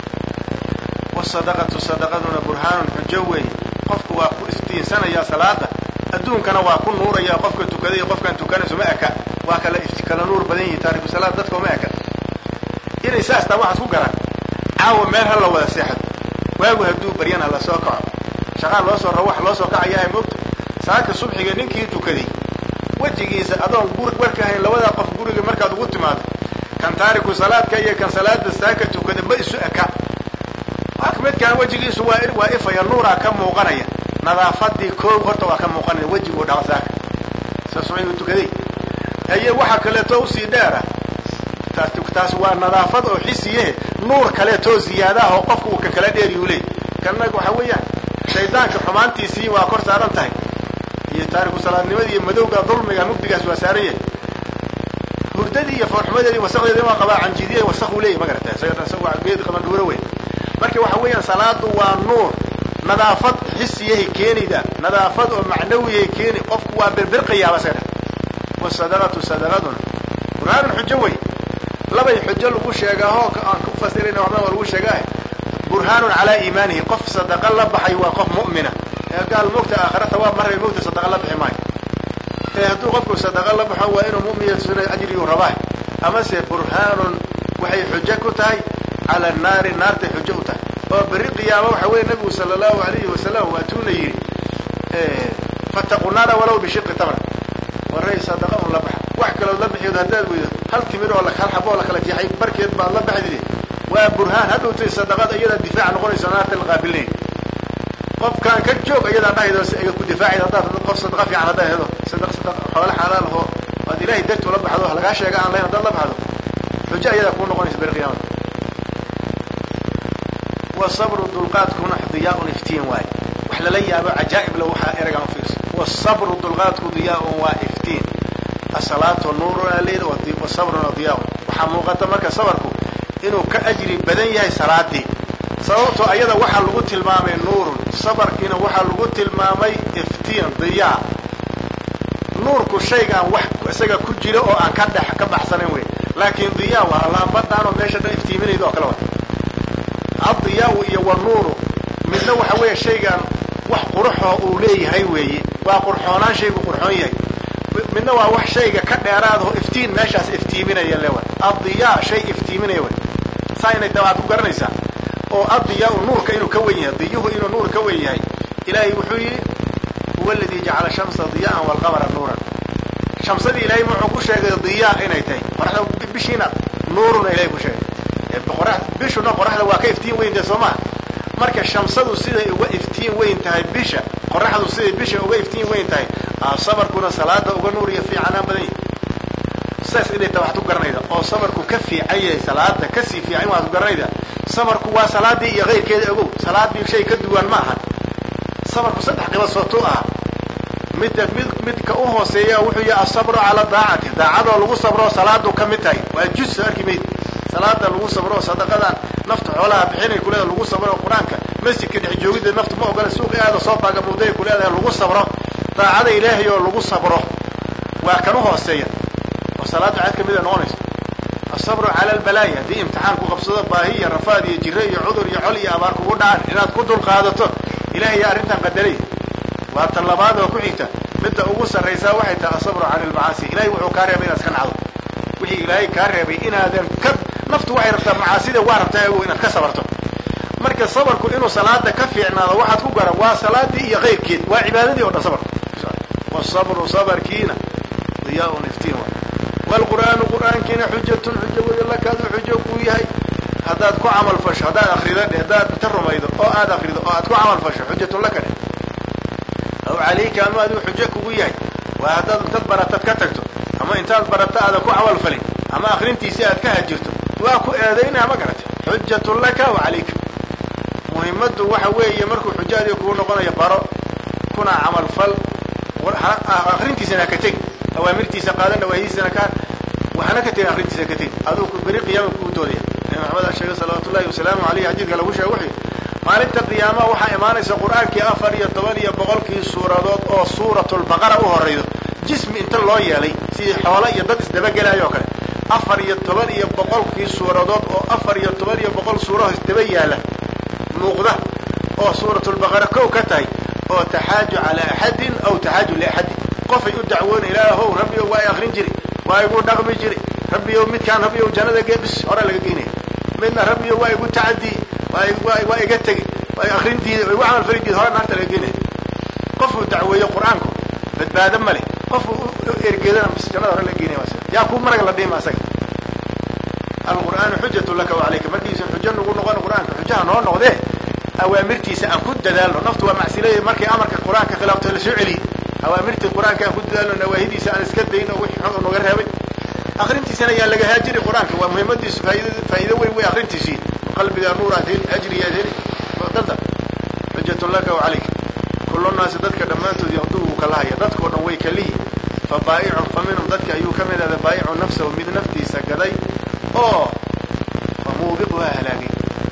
wasadaqatu sadaqaduna burhaanun xujo weeye qofku waa ku iftiinsanayaa salaada adduunkana waa ku nuuraya qofka tukaday iyo qofkaan tukanayso ma eka waa kala kala nuur badan yihin taariku salaad dadka ma eka inay saastaa waxaad ku garan caawa meel ha la wada seexdo waagu hadduu baryan ha la soo kaco shaqaan loo soo rawax loo soo kacayaa moogta saaka subxiga ninkii tukaday wejigiisa adoon gur warka hayn labadaa qof guriga markaad ugu timaado kan taariku salaadka iyo kan salaada saaka tukada ma isu eka midkaan wejigiisu waa waa ifaya nuuraa ka muuqanaya nadaafadii koog horta waa ka muuqanaya wejiguu dhaqa saaka sa subxigu tukaday haye waxa kaleeto usii dheera taas taas waa nadaafad oo xisiyehe nuur kaleetoo ziyaadaah oo qofku uu kan kala dheeriyu leey kanna waxa weeyaan shaydaanka xumaantiisii waa kor saaran tahay iyo taariku salaadnimadii iyo madowga dulmiga mugdigaas waa saaran yahay hurdadii iyo foorxumadeedii wasaqdeedii waa qabaa canjidiya wasaquu leeyahy ma garata isaga geed qaban dhuuro weyn marka waxa weeyaan salaadu waa nuur nadaafad xisiyahay keenayda nadaafad oo macnawiyahay keeni qofku waa birbirqayaaba isaga dha wasadaqatu sadaqaduna burhaanun xujo wey labay xujo lagu sheegaahoo aan ku fasirayna waxba waa lagu sheegaah burhaanun calaa iimaanihi qof sadaqa la baxay waa qof mu'mina ee gaal mogta aakhira thawaab marray mogta sadaqa la bixi maayo ee hadduu qofku sadaqa la baxo waa inuu mu'min ajriguu rabaa amase burhaanun waxay xujo ku tahay cala naari naartay xujo u tahay oo berri qiyaama waxa weeye nabigu sala allahu alayhi wasalam waatuuna yidhi fattaqu naara walow bishiqi tamra waray sadaqa un la baxa wax kalood la bixi barkeed haddaad weydo hal timir oo hal xabo oo la kala jeexay barkeed baad la baxdide waa burhaan hadhowtay sadaqada iyadaa difaac noqonaysa naarta la qaabilnay qofkaan ka joog iyadaa dhahaydo si ay ku difaacid haddaad qof sadaqa fiican haddaa hedo sadaq sadaq xoolo xalaal oo aad ilaahay dartu la baxdo lagaa sheega aan lahayn haddaad la baxdo xujo ayadaa kuu noqonaysa beri qiyaamada wasabru dulqaadkuna diyaa-un iftiin waaye wax lala yaabo cajaa'ib le waxaa eragaan ufiirsa wasabru dulqaadku diyaa-un waa iftiin asalaatu nuurun aleyd wasabruna diyaa-un waxaa muuqata marka sabarku inuu ka ajri badan yahay salaadii sababtoo ayada waxaa lagu tilmaamay nuurun sabarkiina waxaa lagu tilmaamay iftiin diyaa nuurku shaygaan wax isaga ku jira oo aan ka dhex ka baxsanayn wey laakiin diyaa waa laambadaan oo meesha dhan iftiiminayda oo kale wa addiyaa iyo wanuuru midna waxa weeye shaygaan wax quruxoo uu leeyahay weeye waa qurxoonaan shaygu qurxoon yahay midna waa wax shayga ka dheeraadaho iftiin meeshaas iftiiminaya lewa addiyaa shay iftiiminaya wey saa inay dabaad ku garanaysaa oo addiyaa nuurka inuu ka wen yahay diyuhu inuu nuur ka wen yahay ilaahay wuxuu yidhi huwa aladii jacala shamsa diyaan walqamara nuuran shamsadii ilaahay wuxuu ku sheegay diyaa inay tahay qoraxda bishiina nuuruna ilahay ku sheegay bishuna qoraxda waa ka iftiin weyn tahay soo maha marka shamsadu siday uga iftiin weyn tahay bisha qoraxdu siday bisha uga iftiin weyn tahay sabarkuna salaada uga nuur iyo fiicanaan badan yahay saas inay ta waxaad ku garanayda oo sabarku ka fiican yahay salaada kasii fiican waxaad ku garanayda sabarku waa salaadii iyo kayrkeeda ogow salaadii shay ka duwan ma aha sabarku saddex qiba sootuu aha midda mid midka u hooseeya wuxuu yahay asabru cala daacati daacadoo lagu sabro salaadu ka mid tahay waa juz arki mayd salaada lagu sabro sadaqadan nafta xoolaha bixinay kuleeda lagu sabro qur-aanka masjidka dhex joogida nafta ma ogola suuqi aada soo baagamuuday kuleedahay lagu sabro daacada ilaahay oo lagu sabro waa kan u hooseeya oo salaada cad ka mida noqonaysa asabru cala albalaaya haddii imtixaan ku qabsado baahi iyo rafaad iyo jiro iyo cudur iyo col iyo abaar kugu dhacan inaad ku dulqaadato ilahay yaa arrintan qadaray waa tan labaad oo ku xigta midda ugu sarraysaa waxay tahay asabru cala almacaasi ilahay wuxuu kaa reebay inaad iska nacdo wixii ilaahay kaa reebay inaadan ka naftu waxay rabtaa macaasida waa rabtaa ogow inaad ka sabarto marka sabarku inuu salaada ka fiicnaado waxaad ku garan waa salaadii iyo kayrkeed waa cibaadadii oo dhan sabarku wasabru sabarkiina diyaa-un iftiin waay waalqur'aanu qur'aankiina xujatun xujo weyo lakaadu xujo kuu yahay haddaad ku camal fasho haddaad akrido dhe haddaad ta rumaydo oo aad akrido oo aad ku camal fasho xujatun laka dheh aw calayka ama aduu xujo kugu yahay waa haddaad intad baratad ka tagto ama intaad barato aadan ku camal falin ama akrintiisii aad ka hajirto waa ku eedaynaa ma garata xujatun laka wa calayka muhimmaddu waxa weeye markuu xujaadii kugu noqonayo baro kuna camal fal akrintiisana haka tegi awaamirtiisa qaadan nawaahidiisana ka waxaana ka tegin akrintiisa ka tegi aduu beri qiyaama kugu doodaya nabi maxamed a sheegay salawaatu ullahi wasalaamu aleyh xadiidka lagu sheega wuxuu maalinta qiyaamaha waxaa imaanaysa qur-aankii afar iyo toban iyo boqolkii suuradood oo suuratulbaqara u horaydo jismi inta loo yeelay sidii xoolo iyo dad isdabagelayo oo kale afar iyo toban iyo boqolkii suuradood oo afar iyo toban iyo boqol suuraho isdaba yaala muuqda oo suuratulbaqara kow ka tahay oo taxaaju calaa axadin aw taxaaju liaxadin qofay u dacwoona ilaahow rabbiyow waa i akrin jiri waa igu dhaqmi jiri rabbiyow midkaan rabbiyow jannada geebis hore laga geynaya midna rabbiyow waa igu tacadii waa iga tegi waa akrintiida waa igu camal falidiida hore naarta laga geynaya qofuu dacweeyo qur-aanku badbaado ma leh qofuu ergeedana bis jannada hore laga geynaya yaa kuu marag la dhima asaga alqur'aanu xujatu laka wa calayka markiisan xujo nagu noqon qur-aanka xujaha noo noqdee awaamirtiisa aan ku dadaalno naftu waa macsilaya markay amarka qur-aanka khilaafto la soo celiye awaamirtii qur-aanka aan ku dadaalno nawaahidiisa aan iska dayno wixii xun naga reebay akrintiisana yaa laga haajiri qur-aanka waa muhiimadiisu faaid faa'iido weyn wey akrintiisii qalbiga nuur aad heli ajri aad heli danta xujatun laka wa calayka kullu naasi dadka dhammaantood yaqduu wuu kala haya dadkao dhan way kalihi fa baa'icun fa minhum dadka ayuu ka mid ahda baa'icu nafsahu mid naftiisa gaday oo fa muubiquhaa halaagay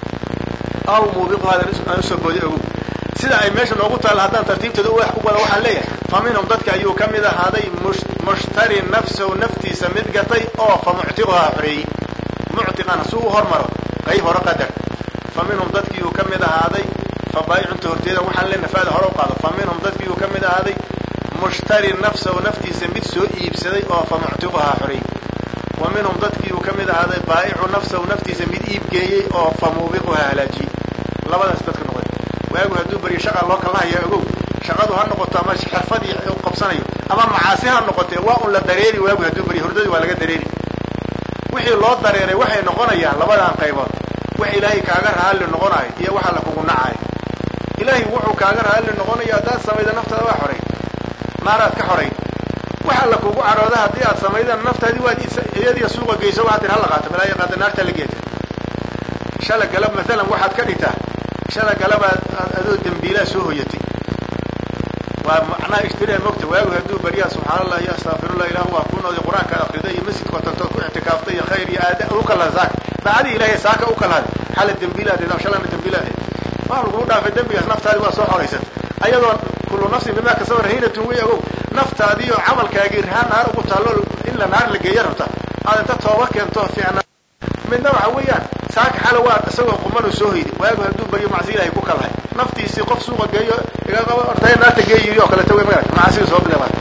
aw muubiquhaadan aan usoo boodi ogow sida ay meesha noogu taalla haddaan tartiibteeda u wada waxaan leeyahay fa minhum dadka ayuu ka mid ahaaday mushtari nafsahu naftiisa mid gatay oo fa muctiquhaa xoreeyey muctiqan suu u hormaro qayb hore qadar fa minhum dadkiiuu ka mid ahaaday fa baayicunta horteeda waxaan leenahay faada hore u qaado fa minhum dadkiiuu ka mid ahaaday mushtari nafsahu naftiisa mid soo iibsaday oo fa muctiquhaa xoreeyey wa minhum dadkiiuu ka mid ahaaday baa'icu nafsahu naftiisa mid iibgeeyey oo fa muubiquhaa halaajiyey labadaas dadka noqday waagu hadduu beriyo shaqa loo kala hayaa ogow shaqadu ha noqoto ama xirfadii u qabsanayo ama macaasi ha noqotee waa un la dareeri waagu hadduu baryo hurdadii waa laga dareeri wixii loo dareeray waxay noqonayaan labadan qaybood wax ilaahay kaaga raalli noqonayo iyo waxa la kugu nacayo ilaahay wuxuu kaaga raalli noqonaya haddaad samayda naftaada waa xoray naaraad ka xoray waxa la kugu carooda haddii aad samaydan naftaadii waad iyadiya suuqa geyso waxaad tir hala qaato balaayo qaata naarta la geeta shala galab maalan waxaad ka dhigtaa shala galabaad adoo dembiilaa soo hoyatay waa macnaha ishtireen mogta waagu hadduu baryaa subxaan allah iyo astaqfirullah ilah waa ku nooday qur-aanka akrida iyo masjidka tagtood ku ictikaaftay iyo khayr iyo aada u kala saaka daacadii ilahay saaka u kalaaday xala dembiilaadeed ama shalana dembiilaadeed waa lagugu dhaafay dembigaas naftaadii waa soo xoraysat ayadoo kullu nafsin bimaa kasaba rahiinatun way ogow naftaadii oo camalkaagii rahaan naar ugu taallo in la naar la geeya rabta aad inta tooba keento fiicna midna waxa weeyaan saaka xala waa isagoo qumanu soo hoyday waagu hadduu baryo macsi ilahay ku kalahay naftiisii qof suuqa geeyo iga qabo ortaya naarta geey yiri oo kaleta wey magarata macaasiga soo bilaabaa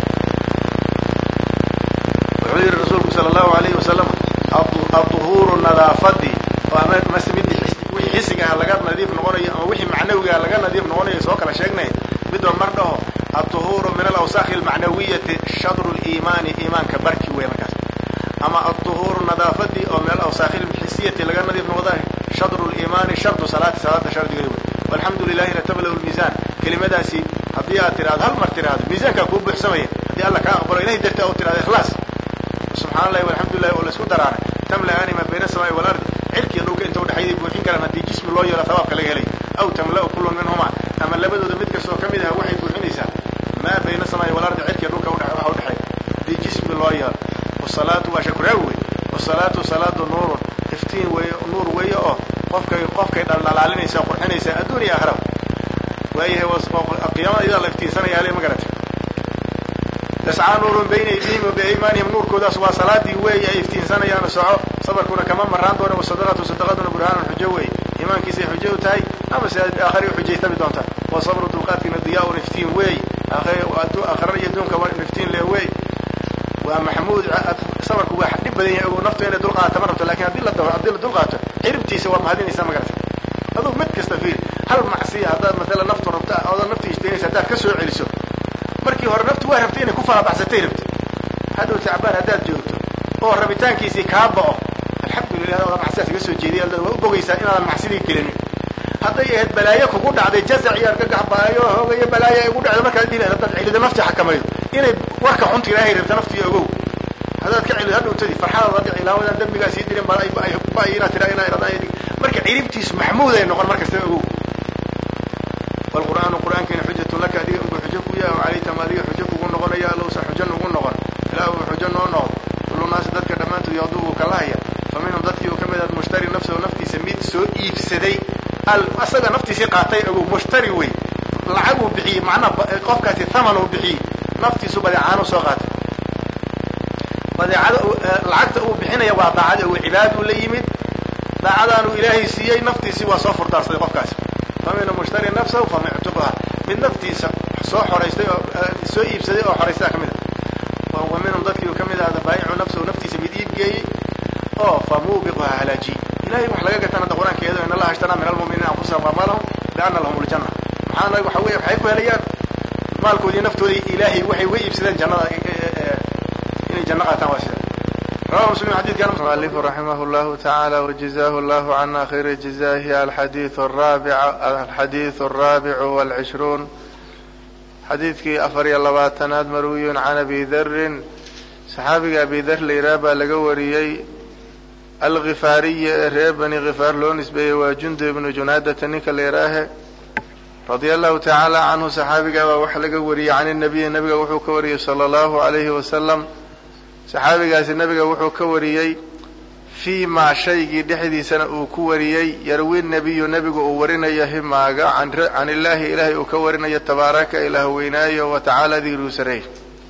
wuxuu yihi rasuulku sala allahu alayhi wasalam aduhuuru nadaafadii oo ama mase mid wixii xisiga ah laga nadiif noqonayo ama wixii macnawiga ah laga nadiif noqonayo soo kala sheegnay midba mar dhaho aduhuuru min alawsaakhi almacnawiyati shadru liimaani iimaanka barki wey markaas ama aduhuuru nadaafadii oo min alawsaakhi alxisiyati laga nadiif noqdayo shadru liimaani shardu salaati salaada shardigeeda wey walxamdu lilahi ratablahu lmiisaan kelimadaasi haddii aad tiraado hal mar tiraado miisaankaa kuu buuxsamaya haddii alla kaa aqbalo ilahay darti u tirahdo ikhlaas subxana allahi walxamdulilahi oo laisku daraana tamla'aani maa bayna asamaai walardi cirkiiyo dhulka inta udhexayday buuxin karaan haddii jismi loo yeelo thawaabka laga helay aw tamla'u kullun minhuma ama labadooda mid kastoo ka mid ah waxay buuxinaysaa maa bayna asamaai walardi cirkiiyo dhulka waxa udhexeeya haddii jismi loo yeelo wasalaatu waa shakuraawi wey wasalaatu salaadu nuurun iftiin weeye nuur weeye oo qofkay qofkay dhaldhalaalinaysa qurxinaysa adduun iyo aakhiraba waayahay qiyaamada iyadaa la iftiinsanaya ale ma garatay yascaa nuurun bayna aydihim wa biaymaanihim nuurkoodaas waa salaadii weey ay iftiinsanayaan soco sabarkuna kama maraan doona wasadaqatu sadaqaduna burhaanun xujo weey iimaankiisay xujo u tahay ama se aakhari u xujaytami doonta wa sabru dulqaadkiina diyaa-un iftiin weey aakhara iyo adduunka iftiin le weey waa maxmuud sabarku waa dhib badan yahay ogo naftu inay dulqaata ma rabto lakin haddii la haddii la dulqaato ciribtiisa waa mahadinaysaa ma garata aduu mid kasta fiir hal macsiya haddaad matala naftu rabta oodan naftu ishtaynaysa haddaad ka soo celiso markii hore naftu waa rabtay inay ku farabaxsatay rabti hadhow tacbaan haddaad joogto oo rabitaankiisii kaa bao alxamdulilah oda macsidaas iga soo jeediya waa u bogaysaa inaadan macsidii gelinin hadday ahayd balaayo kugu dhacday jazac iyo argagax baayo hoogayo balaayo ay ugu dhacday markaad dhihi haddaad celido nafti xakamaydo inay warka xunta ilaahay rabta naftii ogow haddaad ka celido hadhowtadi farxadaad adic ilaawadan dambigaa sii dirin ba inaad tiraa inaa iradaan marka ciribtiisu maxmuud ay noqon markasta ogow wlqur'aanu qur'aankiina xujatun laka adiga ugu xujo ku yaha calayka ma adiga xujo kugu noqonaya allowsa xujo nugu noqon ilaa uu xujo noo noqdo kullu naasi dadka dhammaantood yaqdu uu kalahaya fa minhum dadkii uu ka mid ah mushtari nafsahu naftiisa mid soo iibsaday asaga naftiisii qaatay ogow mushtari wey lacag uu bixiyey macnaha qofkaasi thaman uu bixiyey naftiisu badeecaanu soo qaatay badeecada lacagta uu bixinaya waa daacada ogo cibaaduu la yimid daacadaanuu ilaahay siiyey naftiisii waa soo furdaarsaday qofkaasi faminhum mushtari nafsahu famictuqha mid naftiisa soo xoraystay oo soo iibsaday oo xoraystaa ka mid a wa minhum dadkii uu ka mid ahda baayicu nafsahu naftiisa mid iibgeeyey oo famuubiquha halaajiyey ilahay wax laga gatan hadda qur-aankeedu in allaha ishtaraa min almu'miniina anfusahum amaalahum biana lahum ljanna maxaana waxa wey waxay ku helayaan maalkoodii naftoodii ilaahay waxay uga iibsadeen jannada inay janno qaataan waa sida rawahu muslim xadidkan mualif raximah llahu tacaala wajazahu llahu cana khayra jazahi alxadiidu araabic alxadiidu alraabicu walcishruun xadiidkii afar iyo labaatanaad marwiyun can abi darin saxaabiga abi dar layraa baa laga wariyey alkifaariyi ee reer bani khifaar loo nisbeeyey waa jundu ibnu junaadata ninka layraahe radia allahu tacaala canhu saxaabiga baa waxa laga wariyey can nabiyi nabiga wuxuu ka wariyey sala allahu alayhi wasalam saxaabigaasi nabiga wuxuu ka wariyey fii maa shaygii dhexdiisana uu ku wariyey yarwi nebiyu nebigu uu warinayo himaaga can illaahi ilaahay uu ka warinayo tabaaraka ilaah weynaayo wa tacaala digruu sareey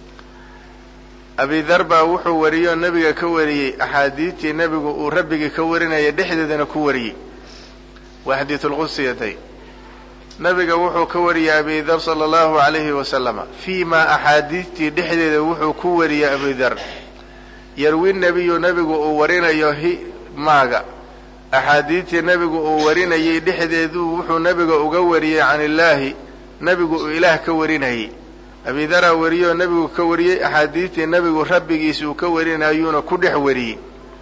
abidar baa wuxuu wariyey oo nebiga ka wariyey axaadiidtii nebigu uu rabbigii ka warinaya dhexdeedana ku wariyey waa xadiisulqudsiyatay nabiga wuxuu ka wariyey abidar sala allahu alayhi wasalama fii maa axaadiidtii dhexdeeda wuxuu ku wariyey abidar yarwi nebiyu nebigu uu warinayo hi maaga axaadiidtii nebigu uu warinayay dhexdeedu wuxuu nebiga uga wariyey can illaahi nebigu uu ilaah ka warinayey abidara wariyoo nebigu ka wariyey axaadiistii nebigu rabbigiis uu ka warinayuuna ku dhex wariyey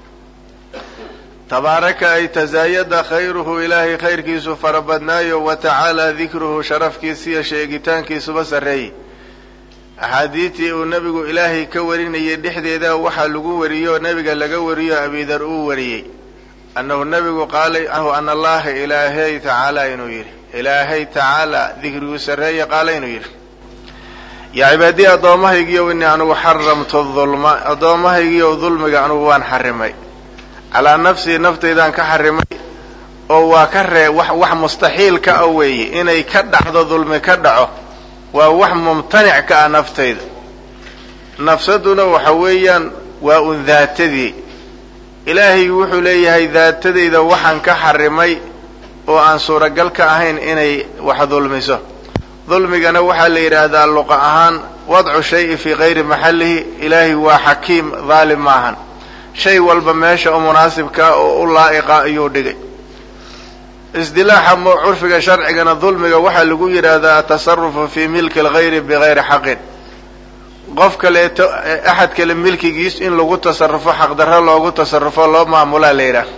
tabaaraka ay tasaayada khayruhu ilaahay khayrkiisu fara badnaayo wa tacaala dikruhu sharafkiisiyo sheegitaankiisuba sarreeyey axaadiistii uu nebigu ilaahay ka warinayay dhexdeeda waxaa lagu wariyo nebiga laga wariyo abidar uu wariyey annahu nebigu qaalay ahu ana allaha ilaahay tacaala inuu yidhi ilaahay tacaala dikriguu sarreeye qaala inuu yidhi yaa cibaadiyi addoommahaygiiyow innii anugu xaramtu dulma addoommahaygiiyow dulmiga anugu waan xarimay calaa nafsii naftaydaan ka xarimay oo waa ka ree wax wax mustaxiil ka ah weeye inay ka dhacdo dulmi ka dhaco waa wax mumtanic ka ah naftayda nafsaduna waxa weeyaan waa un daatadii ilaahay wuxuu leeyahay daatadayda waxaan ka xarimay oo aan suuragal ka ahayn inay wax dulmiso dulmigana waxaa la yidhaahdaa luqa ahaan wadcu shayi fii kayri maxallihi ilaahay waa xakiim daalim maahan shay walba meesha u munaasibkaa oo u laa'iqa ayuu dhigay isdilaaxa curfiga sharcigana dulmiga waxaa lagu yidhaahdaa atasarufu fii milki algayri bigayri xaqin qof kaleeto axad kale milkigiis in lagu tasarufo xaqdarro loogu tasarufo loo maamulaa la yidhaah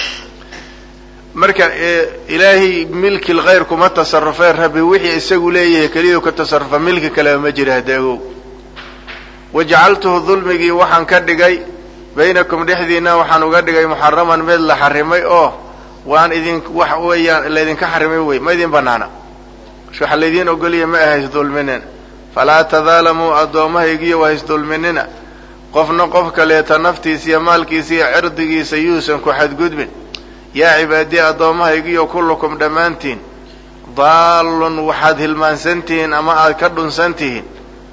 marka ilaahay milki lgayr kuma tasarufeen rabbi wixii isagu leeyahay keliyuu ka tasarufa milki kaleba ma jira hadeegow wajacaltuhu dulmigii waxaan ka dhigay baynakum dhexdiina waxaan uga dhigay muxaraman mid la xarimay oo waan idin wax weeyaan laydinka xarimay wey ma idin banaana waxa laydiin ogoliya ma aha isdulminin falaa tadaalamuu addoommahaygiyo waa isdulminina qofna qof kaleeta naftiisa iyo maalkiisa iyo cirdigiisa yuusan ku xadgudbin yaa cibaadiye addoommahaygiyo kullukum dhammaantiin daallun waxaad hilmaansantihiin ama aad ka dhunsantihiin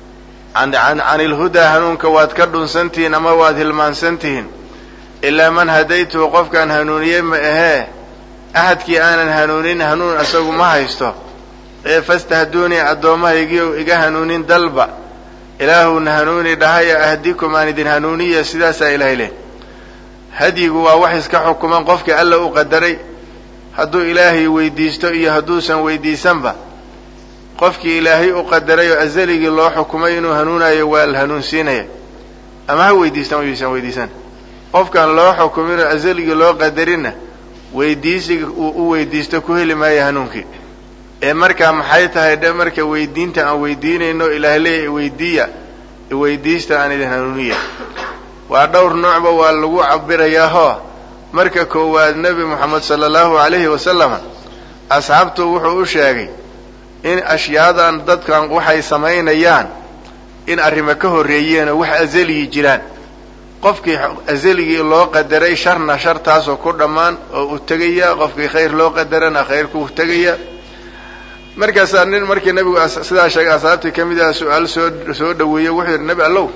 can ilhudaa hanuunka waad ka dhunsantihiin ama waad hilmaansantihiin ilaa man hadaytuhu qofkaan hanuuniyey ma ahee axadkii aanan hanuunin hanuun isagu ma haysto ee fastahduunii addoommahaygiiyow iga hanuunin dalba ilaahuna hanuuni dhahaya ahdikum aan idin hanuuniya sidaasaa ilaahay leh hadyigu waa wax iska xukuman qofkii alla u qadaray hadduu ilaahay weydiisto iyo hadduusan weydiisanba qofkii ilaahay u qadaray oo azaligii loo xukumay inuu hanuunayo waa la hanuunsiinaya ama ha weydiistan o yuusan weydiisan qofkaan loo xukumin oo azaligii loo qadarinna weydiisiga uu u weydiisto ku heli maayo hanuunkii ee markaa maxay tahay dhe marka weydiinta aan weydiinayno ilaahay leeya iweydiiya iweydiista aan idin hanuuniya waa dhowr noocba waa lagu cabirayaahoo marka koowaad nebi moxamed sala allahu calayhi wasalama asxaabtu wuxuu u sheegay in ashyaadan dadkan waxay samaynayaan in arrimo ka horreeyeenoo wax azaliyi jiraan qofkii azaligii loo qadaray sharna shartaasoo ku dhammaan oo u tegaya qofkii khayr loo qadarana khayrku tegaya markaasaa nin markii nebigu sidaa sheegay asxaabtii ka mid ah su-aal soo soo dhaweeyey wuxuu yidhi nebi allow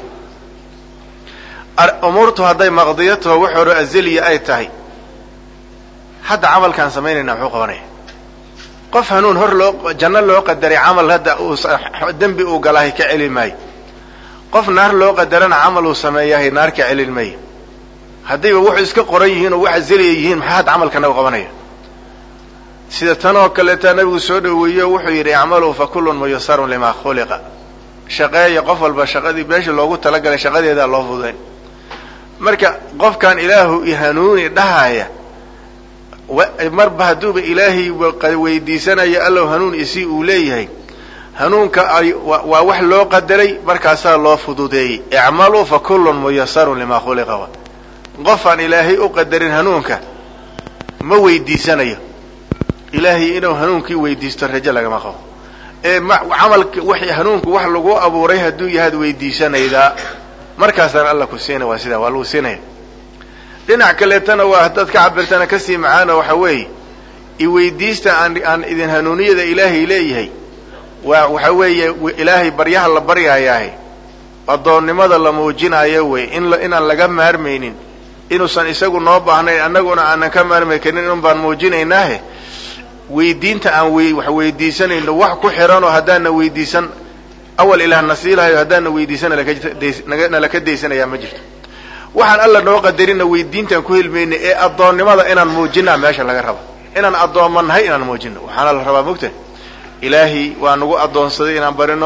umuurtu hadday maqdiyo taho wax hore azaliya ay tahay hadda camalkaan samaynayna muxuu qabanaya qof hanuun hor loo janno loo qadaray camal hadda uu dembi uu galaahay ka celin maayo qof naar loo qadarana camal uu sameeyahay naar ka celin maayo haddayba wuxuu iska qoran yihiin oo wax azaliya yihiin maxaa hadda camalkana u qabanaya sida tan oo kaleetaa nabigu soo dhaweeyo wuxuu yidhi icmaluu fa kullun muyasarun limaa khuliqa shaqeeya qof walba shaqadii meesha loogu talagalay shaqadeedaa loo fudayn marka qofkan ilaahu i hanuuni dhahaya marba hadduuba ilaahay weydiisanayo allow hanuun isi uu leeyahay hanuunka waa wax loo qadaray markaasaa loo fududeeyey icmaluu fa kullun muyasarun limaa khuliqa qofaan ilaahay u qadarin hanuunka ma weydiisanayo ilaahay inuu hanuunkii weydiisto rajo lagama qabo ee camalka w hanuunku wax lagu abuuray hadduu yahaad weydiisanaydaa markaasaan alla ku siina waa sidaa waa lagu siinaya dhinac kaleetana waa haddaad ka cabirtana kasii macaano waxa weeye iweydiista aan aan idin hanuuniyada ilaahay leeyahay waa waxa weeye ilaahay baryaha la baryayaahe addoonnimada la muujinayo wey in inaan laga maarmaynin inuusan isagu noo baahnayn annaguna aanan ka maarmay karin inun baan muujinaynaahe weydiinta aan wax weydiisanayno wax ku xiranoo haddaana weydiisan awal ilaah na siilahayo haddaana weydiisan nalaka daysanayaa ma jirto waxaan alla noo qadarina weydiintaan ku helmayna ee addoonnimada inaan muujinaa meesha laga raba inaan addoomma nahay inaan muujino waxaana la rabaa mogta ilaahay waa nagu addoonsaday inaan barino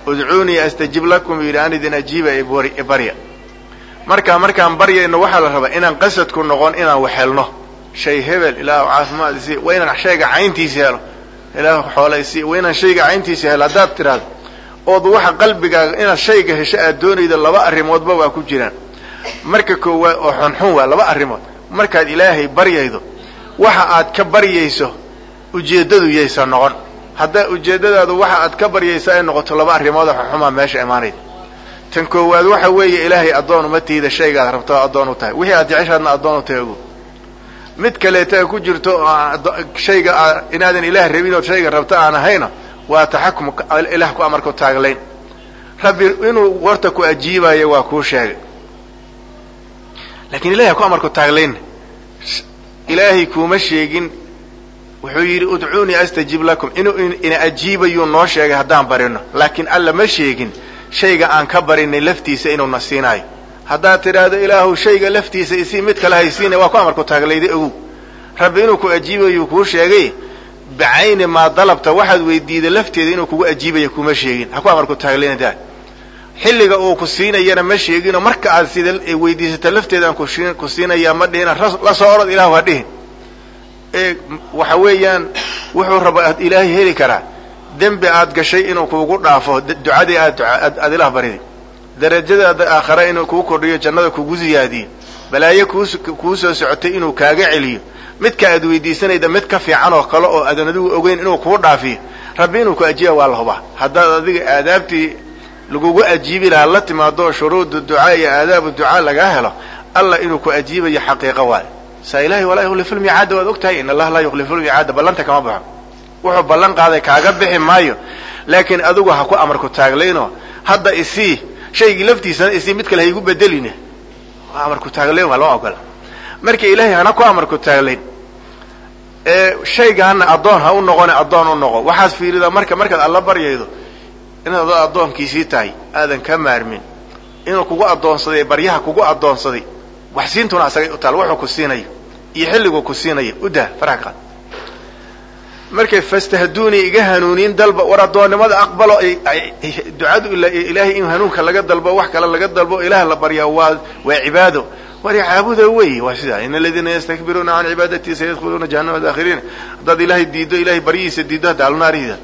udcuunii astajib lakum yidhi aan idin ajiiba barya markaa markaan baryayno waxaa la rabaa inaan qasadku noqon inaan waxhelno shay hebel ilaahu caafimaad isi waa inaan shayga cayntiisa helo ilaahu xoola isi waa inaan shayga cayntiisa helo haddaad tidhaahdo ood waxa qalbigaaga inaad shayga hesho aad doonaydo laba arrimoodba waa ku jiraan marka koowaad oo xunxun waa laba arrimood markaad ilaahay baryaydo waxa aad ka baryayso ujeeddadu yaysa noqon haddaa ujeeddadaadu waxa aad ka baryayso ay noqoto laba arrimood oo xunxumaa meesha imaanayda tan koowaad waxa weeye ilaahay addoon uma tiida shaygaad rabto addoon u tahay wixii aad jeceshaadna addoon u tahay ogo mid kaleeta ay ku jirto shayga inaadan ilaah rabin ood shayga rabto aan ahayna waa taxakum ilaah ku amarku taaglayn rabbi inuu warta ku ajiibayo waa kuu sheegay laakiin ilahay ku amarku taaglayn ilaahay kuuma sheegin wuxuu yidhi udcuunii astajib lakum inuu ina ajiibayuu noo sheegay haddaan barino laakiin alla ma sheegin shayga aan ka barinay laftiisa inuuna siinaayo haddaad tidhaahdo ilaahu shayga laftiisa isii mid kale haysiina waa ku amarku taaglayday ogow rabbi inuu ku ajiibayuu kuu sheegay bicayni maa dalabta waxaad weydiiday lafteeda inuu kugu ajiibayo kuma sheegin ha ku amarku taaglaynadaa xilliga uu ku siinayana ma sheeginoo marka aad sida weydiisata lafteeda aan ku siinayaa ma dhihina la soo orod ilahu ha dhihin ee waxa weeyaan wuxuu raba ilaahay heli karaa dembi aad gashay inuu kuugu dhaafo ducadii aad aad ilah bariday darajadaada aakhare inuu kuu kordhiyo jannada kugu ziyaadiyo balaayo kuu soo socotay inuu kaaga celiyo midka aad weydiisanayda mid ka fiican oo kale oo aadan adigu ogeyn inuu kuu dhaafiyo rabbi inuu ku ajiiba waa la hubaa haddaad adiga aadaabtii lagugu ajiibi lahaa la timaado shuruudu ducaa iyo aadaabu ducaa lagaa helo allah inuu ku ajiibayo xaqiiqo waayo saa ilahay walaa yukhlifu lmiicaada waad og tahay in allaha laa yukhlifu lmiicaada ballanta kama baxo wuxuu ballan qaaday kaaga bixi maayo laakiin adigu ha ku amarku taaglayno hadda isii shaygii laftiisana isii mid kale haygu bedeline amarku taaglayn waa loo ogola marka ilaahay hana ku amarku taaglayn ee shaygaana addoon ha u noqone addoon u noqo waxaad fiiridaa marka markaad alla baryaydo inaad adoo addoonkiisii tahay aadan ka maarmin inuu kugu addoonsaday baryaha kugu addoonsaday wax siintuna asagay u taal wuxuu ku siinayo iyo xilliguu ku siinayo u dah faraha qaad markay fastahduunii iga hanuuniin dalba war addoonnimada aqbalo ducadu ilaahay in hanuunka laga dalbo wax kale laga dalbo ilaah la baryaa waa waa cibaado war caabuda wey waa sidaa in aladiina yastakbiruuna can cibaadatii sayadkhuluuna jahannama daakhiriin haddaad ilaahay diiddo ilahay baryihiisa diiddo hadda alnaarihida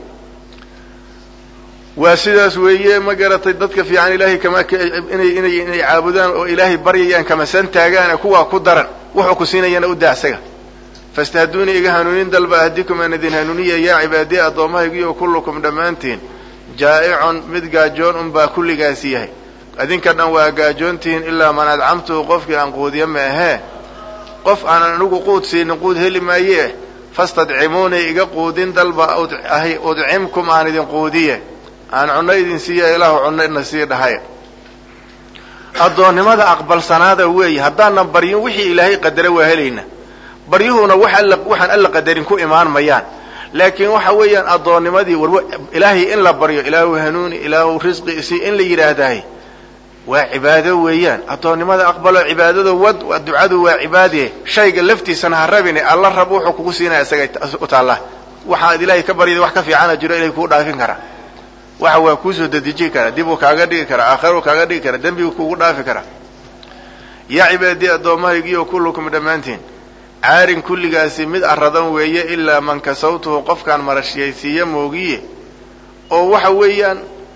waa sidaas weeye ma garatay dadka fiican ilahay kama inay inay inay caabudaan oo ilaahay baryayaan kamasan taagaan kuwaa ku daran wuxuu ku siinayana u daa isaga fastahduunii iga hanuunin dalba ahdikum aan idin hanuuniya yaa cibaadiye addoommahaygiyo kullukum dhammaantiin jaa'icun mid gaajoon unbaa kulligaasi yahay adinka dhan waa gaajoontihiin ilaa man adcamtuhu qofkii aan quudiya ma ahee qof aanan anigu quud siinin quud heli maayee fastadcimuunii iga quudin dalba ahy udcimkum aan idin quudiye aan cunno idin siiya ilaahu cunno ina sii dhahay addoonnimada aqbalsanaada weeye haddaanan baryin wixii ilaahay qadara waa helayna baryuhuna wax alla waxaan alla qadarin ku imaan mayaan laakiin waxa weeyaan addoonnimadii war ilaahay in la baryo ilaahu hanuuni ilaahu risqi isi in la yidhaahdahay waa cibaado weeyaan addoonnimada aqbalo cibaadada wad ducadu waa cibaadee shayga laftiisana ha rabine alla rab wuxuu kugu siinaya isaga u taalla waxaad ilaahay ka baryada wax ka fiicana jiro ilahay kuu dhaafin karaa waxa waa kuusoo dadejin karaa dib uu kaaga dhigi karaa aakhiruu kaaga dhigi karaa dembiguu kugu dhaafi karaa yaa cibaadii addoommahaygiyo kullukum dhammaantiin caarin kulligaasi mid arradan weeye ilaa man kasawtuhu qofkaan marashiyaysiiya moogiye oo waxa weeyaan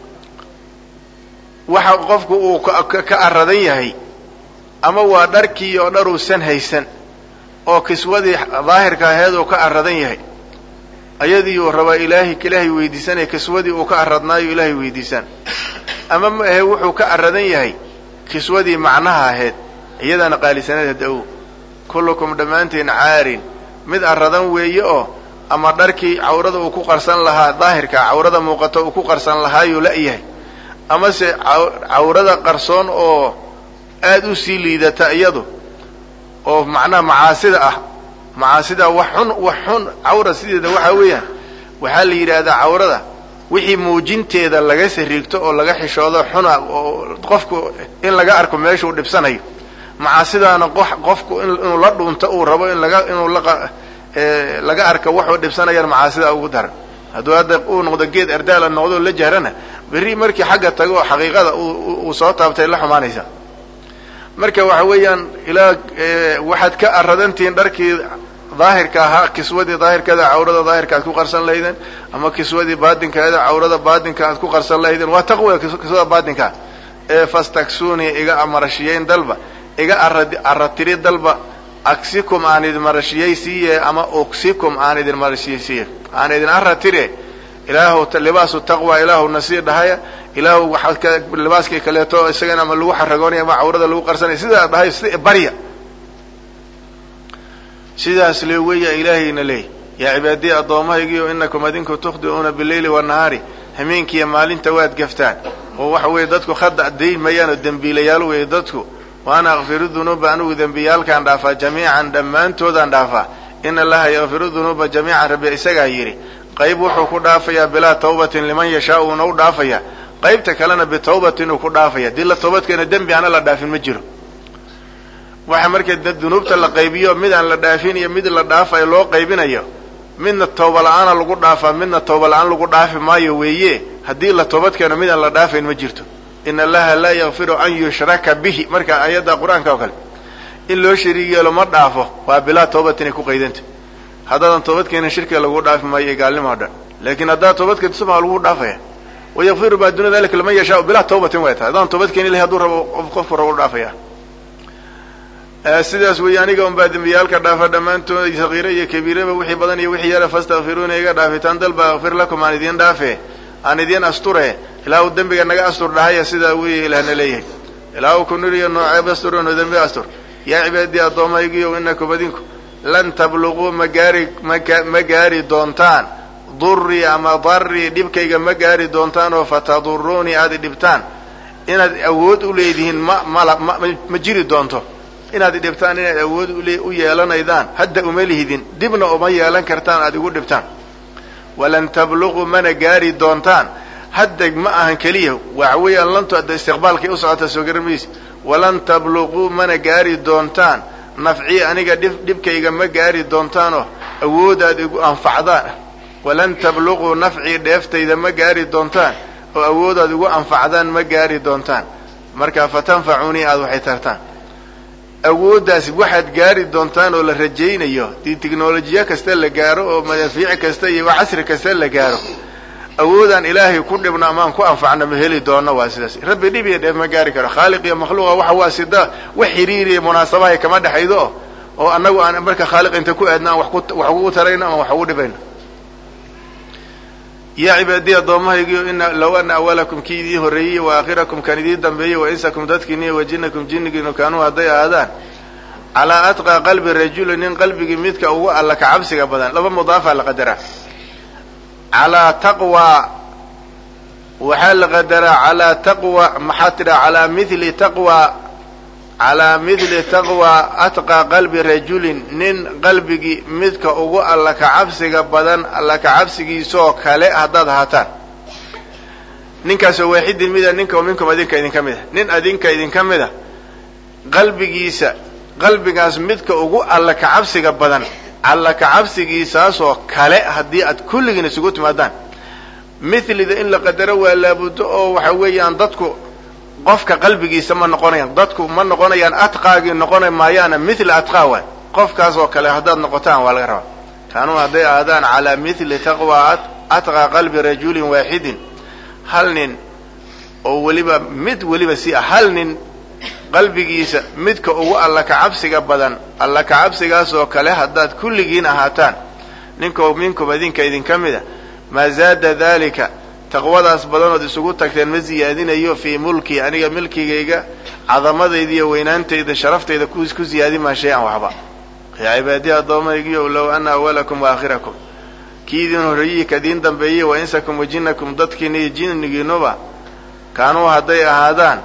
waxa qofku uu ka arradan yahay ama waa dharkii oo dhar uusan haysan oo kiswadii daahirka aheed uu ka arradan yahay ayadii uu rabaa ilaahay ilaahay weydiisanaya kiswadii uu ka arradnaayo ilaahay weydiisaan ama ma ahe wuxuu ka arradan yahay kiswadii macnaha ahayd iyadaana qaalisaneed hadaw kullukum dhammaantiin caarin mid arradan weeye oo ama dharkii cawrada uu ku qarsan lahaa daahirka cawrada muuqato uu ku qarsan lahaayuu la-yahay amase cawrada qarsoon oo aada u sii liidata iyadu oo macnaha macaasida ah macaasida wax xun wax xun cawra sideeda waxaa weeyaan waxaa la yidhaahdaa cawrada wixii muujinteeda laga sariigto oo laga xishoodo xuna oo qofku in laga arko meeshuu dhibsanayo macaasidaana qofku inuu la dhuunto uu rabo in laga inuu laga arko wuxuu dhibsanayaan macaasida ugu daran hadduu hadda uu noqdo geed erdaala noqdo la jahrana berri markii xagga tago xaqiiqada uu soo taabtay la xumaanaysa marka waxa weeyaan ilaa waxaad ka aradantihiin dharkii daahirka ahaa kiswadii daahirkeeda cawrada daahirka aad ku qarsan lahaydeen ama kiswadii baadinkeeda cawrada baadinka aad ku qarsan lahaydeen waa taqwa kiswada baadinkaa ee fastaksuunii iga amarashiyeyn dalba iga aratiri dalba aksikum aan idin marashiyey siiye ama uksikum aan idin marashiyey siiye aan idin aratire ilaahu libaasu taqwa ilaahu nasii dhahaya ilaahu waxaad libaaskii kaleeto isagana ama lagu xaragoonaya ama cawrada lagu qarsanaya sidaa dhahay si barya sidaas le weya ilaahayna leey yaa cibaadiyi addoommahaygiio inakum adinku tukhdi'uuna bileyli wanahaari hameenkiiyo maalinta waad gaftaan oo waxa weeye dadku khada dayn mayaan oo dembiilayaal weeye dadku wa ana akfiru dunuuba anigu dembiyaalkaan dhaafaa jamiican dhammaantoodaan dhaafaa ina allaha yakfiru dunuuba jamiican rabbi isagaa yidhi qayb wuxuu ku dhaafayaa bilaa tawbatin liman yashaa uuna u dhaafaya qaybta kalena bitawbatin uu ku dhaafaya dii la toobadkeena dembi aana la dhaafin ma jiro waxa marka dunuubta la qaybiyo mid aan la dhaafin iyo mid la dhaafayo loo qaybinayo midna tooba la-aana lagu dhaafaa midna tooba la-aan lagu dhaafi maayo weeye haddii la toobadkeeno mid aan la dhaafayn ma jirto in allaha laa yakfiru an yushraka bihi marka ayadda qur-aanka oo kale in loo shariig yeelo ma dhaafo waa bilaa toobatin ay ku qaydanta haddaadan toobadkeenin shirkiga lagu dhaafi maayo iyo gaalnimo o dhan laakiin haddaad toobadkeento subaa lagu dhaafaya wayakfiru maa duuna dalika liman yashaa bilaa tawbatin way tahay haddaan toobadkeeni ilahi haduu rabo qofku rabo u dhaafaya sidaas weeye aniga un baa dembiyaalka dhaafa dhammaantood sakiire iyo kabiiraba wixii badan iyo wixii yara fastakfiruuna iga dhaafitaan dalba akfir lakum aan idiin dhaafe aan idiin asture ilaa uu dembiga naga astur dhahaya sidaa wey ilaahna leeyahay ilaa uu ku niriyo nooceeb astur no dembi astur yaa cibaadii addoomaygiyo inakum adinku lan tabluguu ma gaari ma gaari doontaan durii ama darii dhibkayga ma gaari doontaan oo fataduruunii aad dhibtaan inaad awood u leedihiin ma mala ma ma jiri doonto inaad dhibtaan inaad awood u yeelanaydaan hadda uma lihidin dibna uma yeelan kartaan aad igu dhibtaan walan tabluguu mana gaari doontaan hadda ma ahan keliya waxa weeyaan lantu adda istiqbaalkay u socota soo garan mayse walan tabluguu mana gaari doontaan nafcii aniga dhib dhibkayga ma gaari doontaanoo awoodaad igu anfacdaan walan tabluguu nafcii dheeftayda ma gaari doontaan oo awoodaad igu anfacdaan ma gaari doontaan marka fatanfacunii aada waxay tartaan awooddaasi waxaad gaari doontaan oo la rajaynayo dii technolojiya kasta la gaaro oo madaafiic kasta iyo casri kasta la gaaro awoodaan ilaahay ku dhibno amaan ku anfacno ma heli doono waa sidaas rabbi dhib iyo dheef ma gaari karo khaaliq iyo makhluuqa waxa waa sida wax xiriiriya munaasabahay kama dhexaydo o oo annagu aan marka khaaliq inta ku aadno aan wax ugu tarayno ama wax ugu dhibayno yaa cibaadiya addoommahaygiyo ina low ana awalakum kii idii horreeyey wa aakhirakum kan idii dambeeyey wa insakum dadkiini wa jinnakum jinnigiinu kaanuu hadday ahaadaan calaa atqaa qalbi rajuli nin qalbigii midka ugu alla ka cabsiga badan laba mudaafaa la qadaraa calaa taqwa waxaa la qadaraa calaa taqwa maxaa tidhaha calaa mithli taqwa calaa mithli taqwa atqaa qalbi rajulin nin qalbigii midka ugu alla ka cabsiga badan alla ka cabsigiisoo kale haddaad ahaataan ninkaasoo waaxidin mida ninka minkum adinka idinka mid a nin adinka idinka mid a qalbigiisa qalbigaas midka ugu alla ka cabsiga badan alla ka cabsigiisaasoo kale haddii aad kulligiin isugu timaadaan mithlida in la qadaro waa laabuddo oo waxa weeyaan dadku qofka qalbigiisa ma noqonayaan dadku ma noqonayaan atqaagii noqona maayaana mithla atqaa waay qofkaas oo kale haddaad noqotaan waa laga rabaa kaanuu hadday aadaan calaa mithli taqwa atqaa qalbi rajulin waaxidin hal nin oo weliba mid weliba si ah hal nin qalbigiisa midka ugu alla ka cabsiga badan alla ka cabsigaasoo kale haddaad kulligiin ahaataan ninko minkum idinka idinka mid a maa zaada dalika taqwadaas badanood isugu tagteen ma ziyaadinayo fii mulkii aniga milkigayga cadamadayda iyo weynaantayda sharaftayda ku ziyaadi maa shay-an waxba yaa cibaadiya addoomaygiyo low ana awalakum wa aakhirakum kii idin horreeyey kadiin dambeeyey wa insakum wa jinnakum dadkiina iyo jinnigiinuba kaanuu hadday ahaadaan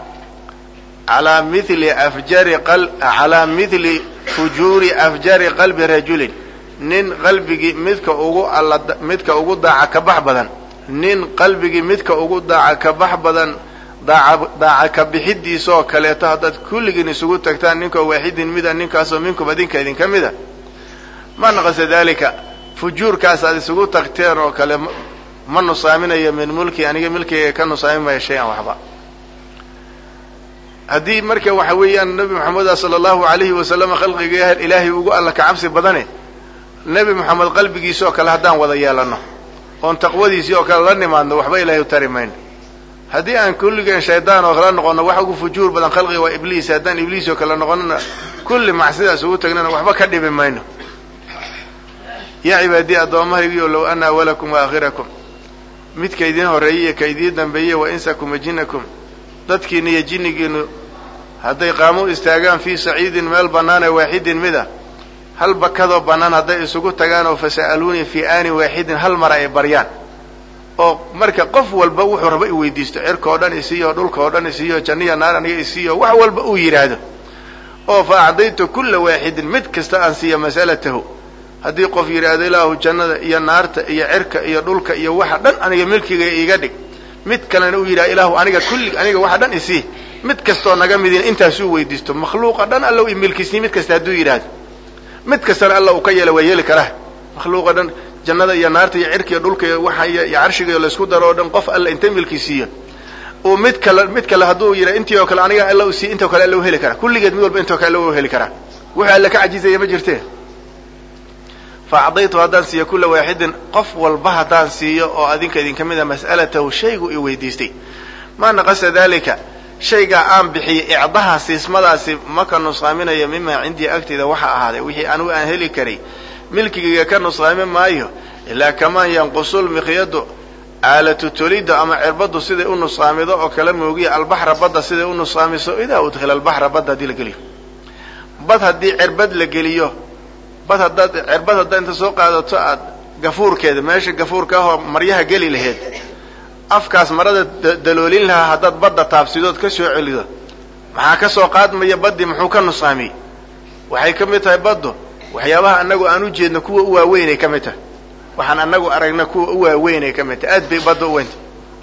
calaa mithli afjari calaa mithli fujuuri afjari qalbi rajulin nin qalbigii midka ugu alla midka ugu daaca ka bax badan nin qalbigii midka ugu daaca ka bax badan daaca daaca ka bixidiisaoo kaleeto haddaad kulligiin isugu tagtaan ninkoo waaxidin mida ninkaasoo minkum adinka idinka mida ma naqasa dalika fujuurkaas aad isugu tagteen oo kale ma nusaaminayo min mulki aniga milkigayga ka nusaami maya shay-an waxba haddii marka waxa weeyaan nebi moxameda sala allahu alayhi wasalama khalqiga ilaahay ugu alla ka cabsi badane nebi moxamed qalbigiisi oo kale haddaan wada yeelano oon taqwadiisii oo kale la nimaadno waxba ilaahay u tari mayno haddii aan kulligeen shaydaan oo kale noqono wax ugu fujuur badan khalqiga waa ibliis haddaan ibliis oo kale noqonona kulli macsidaas ugu tagnana waxba ka dhibi mayno yaa cibaadii addoommahaygiio low ana awalakum wa aakhirakum midka idiin horreeyey iyo ka idiin dambeeyey wa insakum wa jinnakum dadkiina iyo jinnigiinu hadday qaamo istaagaan fii saciidin meel bannaan ee waaxidin mid a hal bakadoo bannaan hadday isugu tagaan oo fasa'aluunii fii aanin waaxidin hal mar ay baryaan oo marka qof walba wuxuu raba i weydiisto cirka oo dhan isiiyo dhulka oo dhan isiiyo janniya naar aniga isiiyo wax walba uu yidhaahdo oo fa acdaytu kulla waaxidin mid kasta aan siiya mas'alatahu haddii qof yidhaahdo ilaahu jannada iyo naarta iyo cirka iyo dhulka iyo waxa dhan aniga milkiga iiga dhig mid kalena uu yidhaha ilaahu aniga kulli aniga waxa dhan isii mid kastoo naga midin intaasuu weydiisto makhluuqa dhan alla i milkisni mid kasta hadduu yidhaahdo mid kastana alla uu ka yeela waa yeeli karaa makhluuqa dhan jannada iyo naarta iyo cirka iyo dhulka iyo waxa iyo carshiga laysku daro oo dhan qof alla inta milkisiiyo uu mid kale mid kale hadduu yidha intii oo kale aniga alla usii intoo kale alla u heli karaa kulligeed mid walba intoo kale alla u heli karaa wuxuu alla ka cajizaya ma jirte fa acdaytu haddaan siiyo kulla waaxidin qof walba haddaan siiyo oo adinka idinka mid a mas'alatahu shaygu i weydiistay maa naqasa dalika shaygaa aan bixiyey icdaha siismadaasi maka nusqaaminayo mimaa cindii agtayda waxa ahaaday wixii anugu aan heli karay milkigayga ka nusqaami maayo ilaa kamaan yanqusul miqyadu aalatu tolidda ama cirbaddu siday u nusqaamido oo kala moogiya albaxra badda siday u nusqaamiso idaa udkhila albaxra badda haddii la geliyo bad haddii cirbad la geliyo bad haddaad cirbad haddaad inta soo qaadato aad gafuurkeeda meesha gafuurka ahoo maryaha geli laheyd afkaas marada daloolin lahaa haddaad badda taabsidood ka soo celido maxaa ka soo qaadmaya baddii muxuu ka nusqaamiyey waxay ka mid tahay baddu waxyaabaha annagu aan u jeedno kuwa u waaweynay ka mid tahay waxaan annagu aragna kuwa u waaweynay ka mid tahay aad bay badda u weynta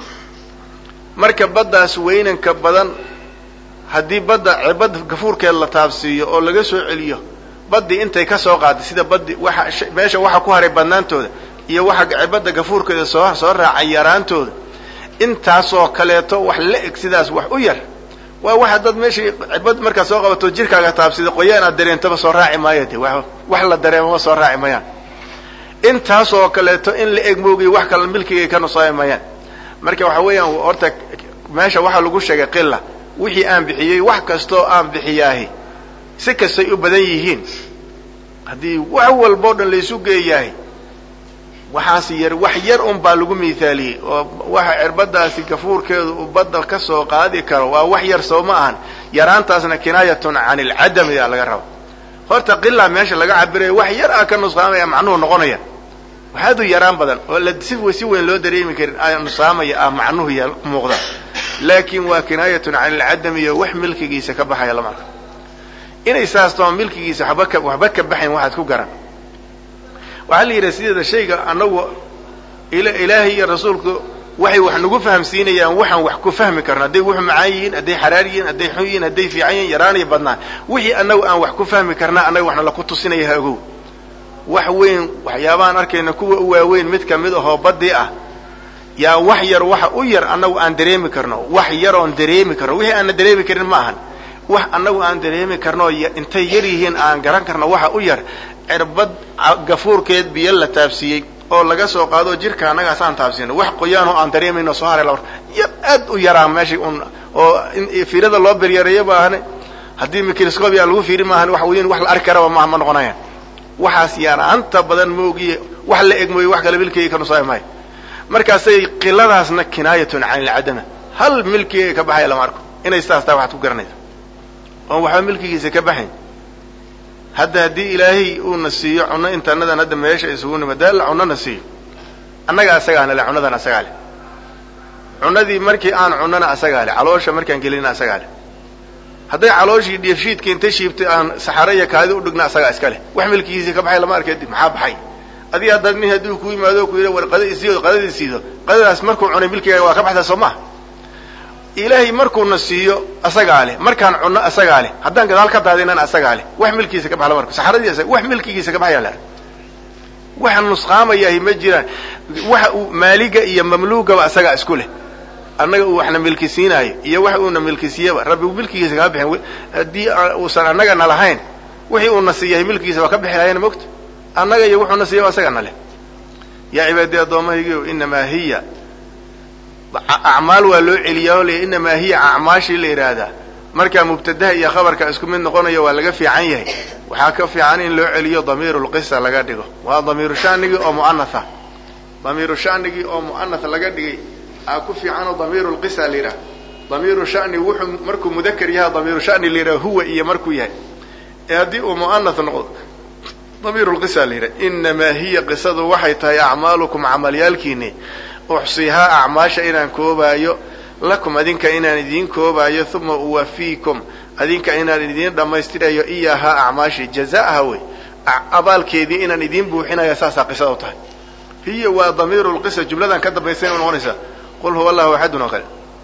marka baddaas weynanka badan haddii badda cirbad gafuurkeed la taabsiiyo oo laga soo celiyo baddii intay ka soo qaaday sida baddi waxa meesha waxa ku haray badnaantooda iyo waxa cirbadda gafuurkeeda soo soo raacay yaraantooda intaasoo kaleeto wax la eg sidaas wax u yar waa waxa dad meesha cirbad markaad soo qabato jirkaaga taabsida qoyaan aad dareentaba soo raaci maayo de wax la dareemama soo raaci mayaan intaasoo kaleeto in la eg moogiy wax kale milkigay ka nusaami mayaan marka waxa weeyaan horta meesha waxaa lagu sheegay qila wixii aan bixiyey wax kastoo aan bixiyaahi si kastay u badan yihiin haddii wax walbao dhan laysu geeyahay waxaas yar wax yar un baa lagu miithaaliyey oo waxa cirbadaasi gafuurkeedu uu badda ka soo qaadi karo waa wax yar soo ma ahan yaraantaasna kinaayatun can ilcadami a laga raba horta qilaa meesha laga cabirayo wax yar ah ka nusqaamaya macnuhu noqonaya waxaadu yaraan badan oo la si si weyn loo dareemi karin nusqaamaya ah macnuhu y muuqda laakin waa kinaayatun can ilcadami iyo wax milkigiisa ka baxaya lama arka inay saas too milkigiisa waba ka waxba ka baxayn waxaad ku garan waxaa la yidhaha sideeda shayga anagu ilaahay iyo rasuulku waxay wax nagu fahamsiinayaan waxaan wax ku fahmi karno hadday wuxu macaan yihiin hadday xaraar yihiin hadday xun yihiin hadday fiican yihiin yaraanaya badnaan wixii anagu aan wax ku fahmi karnaa annaga waxna laku tusinaya ha ogow wax weyn waxyaabahaan arkayna kuwa u waaweyn mid kamid ahoo badii ah yaa wax yar waxa u yar annagu aan dareemi karno wax yaroon dareemi karno wixii aanna dareemi karin ma ahan wax annagu aan dareemi karno intay yar yihiin aan garan karno waxa u yar cirbad gafuurkeed biyo la taabsiiyey oo laga soo qaado jirka annagaas aan taabsiino wax qoyaanoo aan dareemayno soo haray la yar aad u yaraa meesha un oo fiirada loo beryareeyo ma ahane haddii microscopia lagu fiiri maahan wax weyn wax la arki karaba maaha ma noqonayaan waxaas yaraanta badan moogiye wax la eg mooye wax kale milkigay ka nusaami maayo markaasay qiladaasna kinaayatun can ilcadama hal milkigay ka baxaya lama arko inay sidaas tahay waxaad ku garanaysa oon waxba milkigiisa ka baxayn hadda haddii ilaahay uuna siiyo cunno intaanadan hadda meesha isugu nima dee alla cunnona siiyo annaga asagaana le cunnadan asagaa leh cunnadii markii aan cunnona asagaa leh caloosha markaan gelina asagaa leh hadday calooshii dheefshiidka inta shiibtay aan saxaro iyo kaadi u dhigna asagaa iska leh wax milkigiisa ka baxay lama arkay maxaa baxay adiga haddaad nin hadduu ku yimaado ku yidha war qada isiido qadadii siido qadadaas markuu cunay milkigaaga waa ka baxdaa soo maha ilaahay markuuna siiyo asagaa leh markaan cunno asagaa leh haddaan gadaal ka daadinana asagaa leh wax milkigiisa ka baxa lama arko saxaradii wax milkigiisa ka baxaya la waxa nusqaamayahi ma jiraan waxa uu maaliga iyo mamluugaba asagaa isku leh annaga uu waxna milki siinaayo iyo wax uuna milkisiiyaba rabbi milkigiisa kaa bixin haddii uusan annaga na lahayn wixii uuna siiyahay milkigiisa waa ka bixi lahayna mogta annaga iyo wuxuuna siiyaba asaga na leh yaa cibaadii addoommahaygiio inamaa hiya acmaal waa loo celiyaa oo le inamaa hiya acmaashii la yidhaahdaa markaa mubtadaha iyo khabarka isku mid noqonayo waa laga fiican yahay waxaa ka fiican in loo celiyo damiiru lqisa laga dhigo waa damiiru shanigii oo mu'anatha damiiru shanigii oo mu'anath laga dhigay aa ku fiicanoo damiiru lqisa la yidhaha damiiru shani wuxuu markuu mudakar yahay damiiru shani la yidhaha huwa iyo markuu yahay ee haddii uu mu'anath noqdo damiiru lqisa la yidhaha inamaa hiya qisadu waxay tahay acmaalukum camalyaalkiini uxsihaa acmaasha inaan koobaayo lakum adinka inaan idiin koobaayo uma uwafiikum adinka inaan idiin dhammaystirayo iyahaa acmaashii jazaaha wey abaalkeedii inaan idiin buuxinaya saasaa qisada u tahay hiya waa damiiru lqisa jumladan ka dambaysa ina noqonaysaa qul huwa allahu axadun oo kale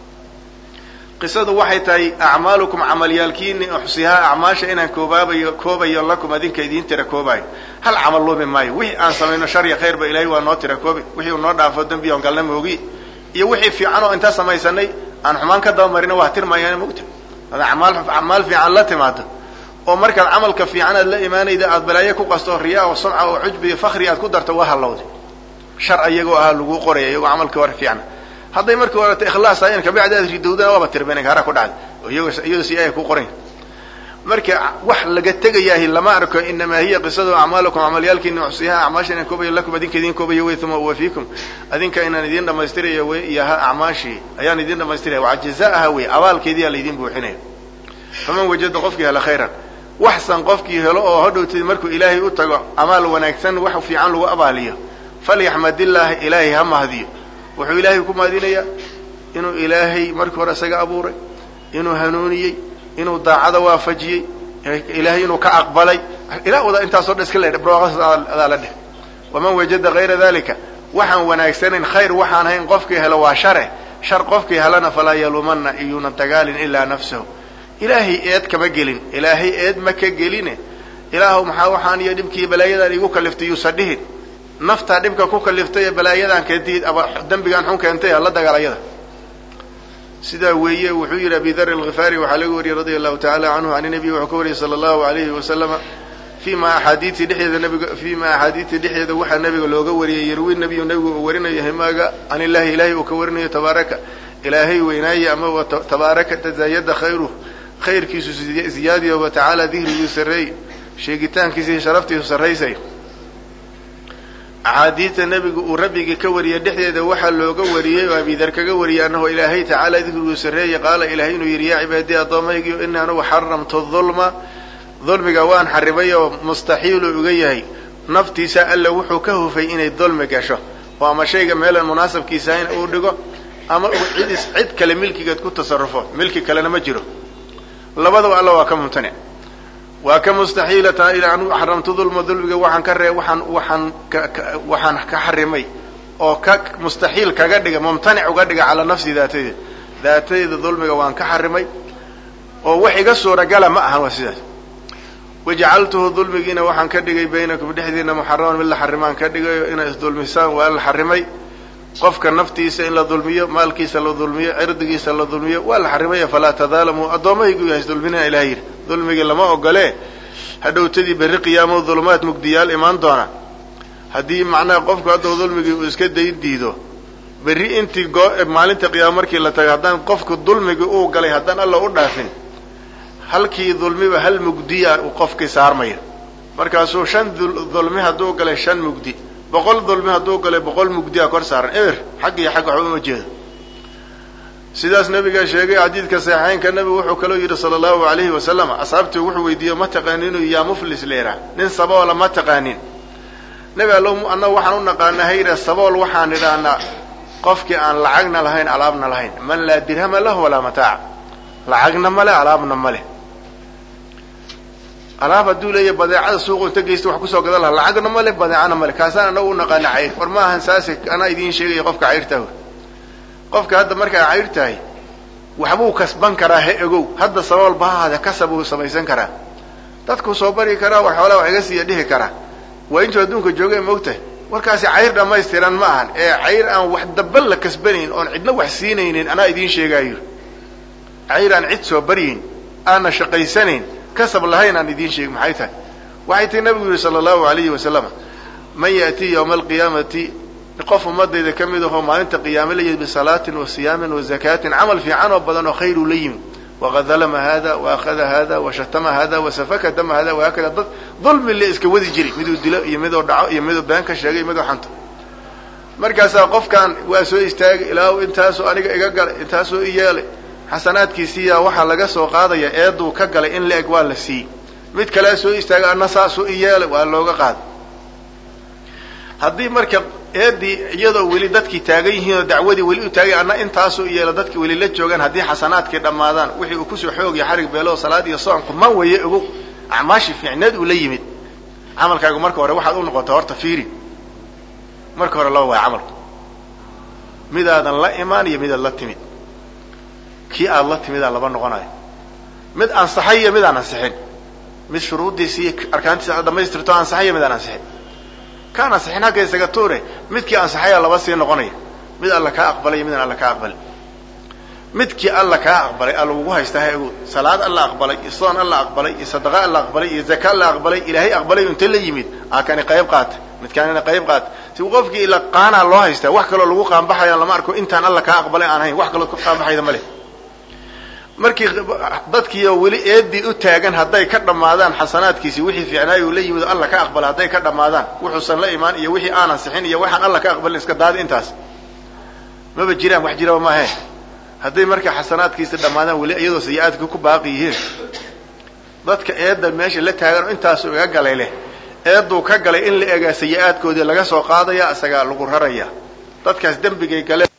qisadu waxay tahay acmaalukum camalyaalkiini uxsihaa acmaasha inaan koobaabayo koobayo lakum adinka idiin tira koobaayo hal camal lumi maayo wixii aan samayno shariya khayrba ilaahay waa noo tira koobi wixii uu noo dhaafo dembi on galna moogi iyo wixii fiican oo intaa samaysanay aan xumaan ka dabamarina waa tirmayaan mogta ad amaal acmaal fiican la timaado oo markaad camalka fiican aad la imaanayda aad balaayo ku qasto riyaa oo sumca oo cujbi iyo fakri aad ku darto waa hallowday shar iyagoo ahaa laguu qoraya iyagoo camalkii hore fiicna hadday markii horeta ikhlaas ahayn kabacdi aad ridowdana waaba tirben hara ku dhacday oo iyagoo si aya ku qoran marka wax laga tegayaahi lama arko inamaa hiya qisadu acmaalakum camalyaalkiina uxsiyaha acmaasha inaan koobayo lakum adinka idiin koobayo wey uma uwafiikum adinka inaan idiin dhamaystirayo wey iyo ha acmaashii ayaan idiin dhamaystiraya waa jazaaha wey abaalkeediyaa laydin buuxinaya faman wajada qofkii hela khayran waxsan qofkii helo oo hodhowtid markuu ilaahay u tago amaal wanaagsan wax fiican lagu abaaliyo falyaxmadillaahi ilaahay ha mahdiyo wuxuu ilaahay ku mahadinayaa inuu ilaahay markii hore isaga abuuray inuu hanuuniyey inuu daacada waafajiyey ilaahay inuu ka aqbalay ilaa wada intaasoo dhan iska le adaa la dheh waman wajada hayra dalika waxaan wanaagsanayn khayr waxaan hayn qofkii helo waa share shar qofkii helana falaa yaluumanna iyuunan dagaalin ilaa nafsahu ilaahay eed kama gelin ilaahay eed ma ka geline ilaahu maxaa waxaan iyo dhibkii balaayadan igu kaliftay yuusan dhihin naftaa dhibka ku kaliftay ee balaayadan keentay aba dembigaan xun keentay la dagaal ayada sidaa weeye wuxuu yidhi abi dar alkhifaari waxaa laga wariyey radia allahu tacala canhu an nabiy wuxuu ka wariyey sala allahu alayhi wasalama fima axaadiii dhexdeeda nabiga fima axaadiii dhexdeeda waxaa nabiga looga wariyey yarwi nabiyu nabigu uu warinayo himaaga can illahi ilahay uu ka warinayo tabaaraka ilaahay weynaaye ama tabaaraka tazaayada khayruh khayrkiisu ziyaadiyo wa tacaala dihrigii sarreey sheegitaankiisa sharaftiisu sarraysay axaadiidta nebigu uu rabbigii ka wariyey dhexdeeda waxaa looga wariyey oo abidar kaga wariyey annahu ilaahay tacaala dikriguu sarreeye qaala ilahay inuu yidhi yaa cibaadii addoomaygiio ini anugu xaramtu dulma dulmiga waan xarimay oo mustaxiilu uga yahay naftiisa alla wuxuu ka hufay inay dulmi gasho oo ama shayga meelan munaasabkiisa in uu dhigo ama uu cid is cid kale milkigeed ku tasarufo milki kalena ma jiro labadaba alla waa ka mumtanic waa ka mustaxiilata anu xaramtu dulma dulmiga waxaan ka ree waxaan waxaan waxaan ka xarimay oo ka mustaxiil kaga dhiga mumtanic uga dhiga calaa nafsi daatayda daatayda dulmiga waan ka xarimay oo wax iga suuragala ma ahan waa sidaas wajacaltuhu dulmigiina waxaan ka dhigay baynakum dhexdiina muxaraman mid la xarimaan ka dhigayo inay isdulmisaan waa la xarimay qofka naftiisa in la dulmiyo maalkiisa la dulmiyo cirdigiisa la dulmiyo waa la xarimaya falaa tadaalamuu addoommahaygu yahay isdulminina ilaha yidhi dulmigii lama ogole hadhowtadii berri qiyaamo dulumaad mugdiyaal imaan doona haddii macnaha qofku hadduu dulmigii uu iska dayn diido berri intii goo maalinta qiyaamo markii la tago haddaan qofku dulmigii uu galay haddaan alla u dhaafin halkii dulmiba hal mugdiya uu qofkii saarmaya markaasuu shan dulmi hadduu galay shan mugdi boqol dulmi hadduu galay boqol mugdiya kor saaran eber xagg iyo xagg waxba uma jeedo sidaas nabigaa sheegay xadiidka saxiixeynka nabigu wuxuu kaloo yidhi sala allahu alayhi wasalam asxaabtii wuxuu weydiiyey ma taqaanin inuu yaa muflis leeraa nin saboola ma taqaanin nebi allo annaga waxaan u naqaanaa hayra sabool waxaan idhaahnaa qofkii aan lacagna lahayn alaabna lahayn man laa dirhama lahu walaa mataac lacagna male alaabna male alaab hadduu leeyahy badeecada suuqu inta geysta wax kusoo gadan laha lacagna male badeecana male kaasaan anagu u naqaana cayr war ma ahan saase anaa idiin sheegaya qofka cayrtaah qofka hadda markaa cayr tahay waxbuu kasban karaa he ogow hadda sabool bahaada kasab uu samaysan karaa dadku soo bari karaa wax xoolaa wax iga siiya dhihi karaa waa intuu adduunka jooga moogtahay warkaasi cayr dhammaystiran ma ahan ee cayr aan wax daba la kasbanayn oon cidna wax siinaynin anaa idiin sheegaayo cayr aan cid soo baryayn aanna shaqaysanayn kasab lahayn aan idiin sheeg maxay tahay waxay tii nabigu yihi sala allahu alayhi wasalam man ya'tii yawma alqiyaamati qof ummadayda ka mid ahoo maalinta qiyaame la yimid bisalaatin wa siyaamin wa zakaatin camal fiican oo badan oo khayru la yimid waqad dalama hada wa akhada hada wa shatama hada wa safaka dama hada wahaakada dad dulmi le iska wadi jiray miduu dilo iyo miduu dhaco iyo miduu been ka sheegay miduu xanto markaasaa qofkan waa soo istaagay ilaahu intaasoo aniga iga galay intaasoo i yeelay xasanaadkiisiiyaa waxaa laga soo qaadaya eeduu ka galay in la eg waa la siiyey mid kalea soo istaagay anna saasuu i yeelay waa looga qaaday haddii marka eedii iyadoo weli dadkii taagan yihiin oo dacwadii weli u taagay anna intaasuu i yeelo dadkii weli la joogaan haddii xasanaadkii dhammaadaan wixii uu kusoo xoogiyo xarig beeloo salaad iyo soonku ma waye ogow acmaashii fiicneed uu la yimid camalkaagu marka hore waxaad u noqota horta fiiri marka hore laba waaya camalku midaadan la imaan iyo midaad la timid kii aad la timidaa laba noqonayo mid ansaxay iyo mid aan ansixin mid shuruuddiisi iyo arkaantiisa aad dhamaystirto ansaxay iyo mid aan ansixin kaan ansixin hagga isaga tuure midkii ansaxayaa laba sii noqonaya mid alla kaa aqbalay iyo midaan alla kaa aqbalin midkii alla kaa aqbalay alla ugu haystaa ha ogood salaad alla aqbalay iyo soon alla aqbalay iyo sadaqa alla aqbalay iyo zaka alla aqbalay ilaahay aqbalay inta la yimid aa kani qayb qaata midkaanina qayb qaata si qofkii ila qaanaa loo haystaa wax kaloo lagu qaanbaxayaan lama arko intaan alla kaa aqbalay aan ahayn wax kaloo ku qaanbaxayda ma leh markii dadkiioo weli eedii u taagan hadday ka dhammaadaan xasanaadkiisi wixii fiicnaay uu la yimid oo alla ka aqbala hadday ka dhammaadaan wuxuusan la imaan iyo wixii aanan sixin iyo waxaan alla ka aqbalin iska daadi intaas maba jiraan wax jiraba maahe hadday marka xasanaadkiisa dhammaadaan weli iyadoo sayi-aadka ku baaqi yihiin dadka eedda meesha la taagan oo intaasu iga galay leh eedduu ka galay in la egaa sayi-aadkoodii laga soo qaadaya isagaa lagu raraya dadkaas dembigay galeen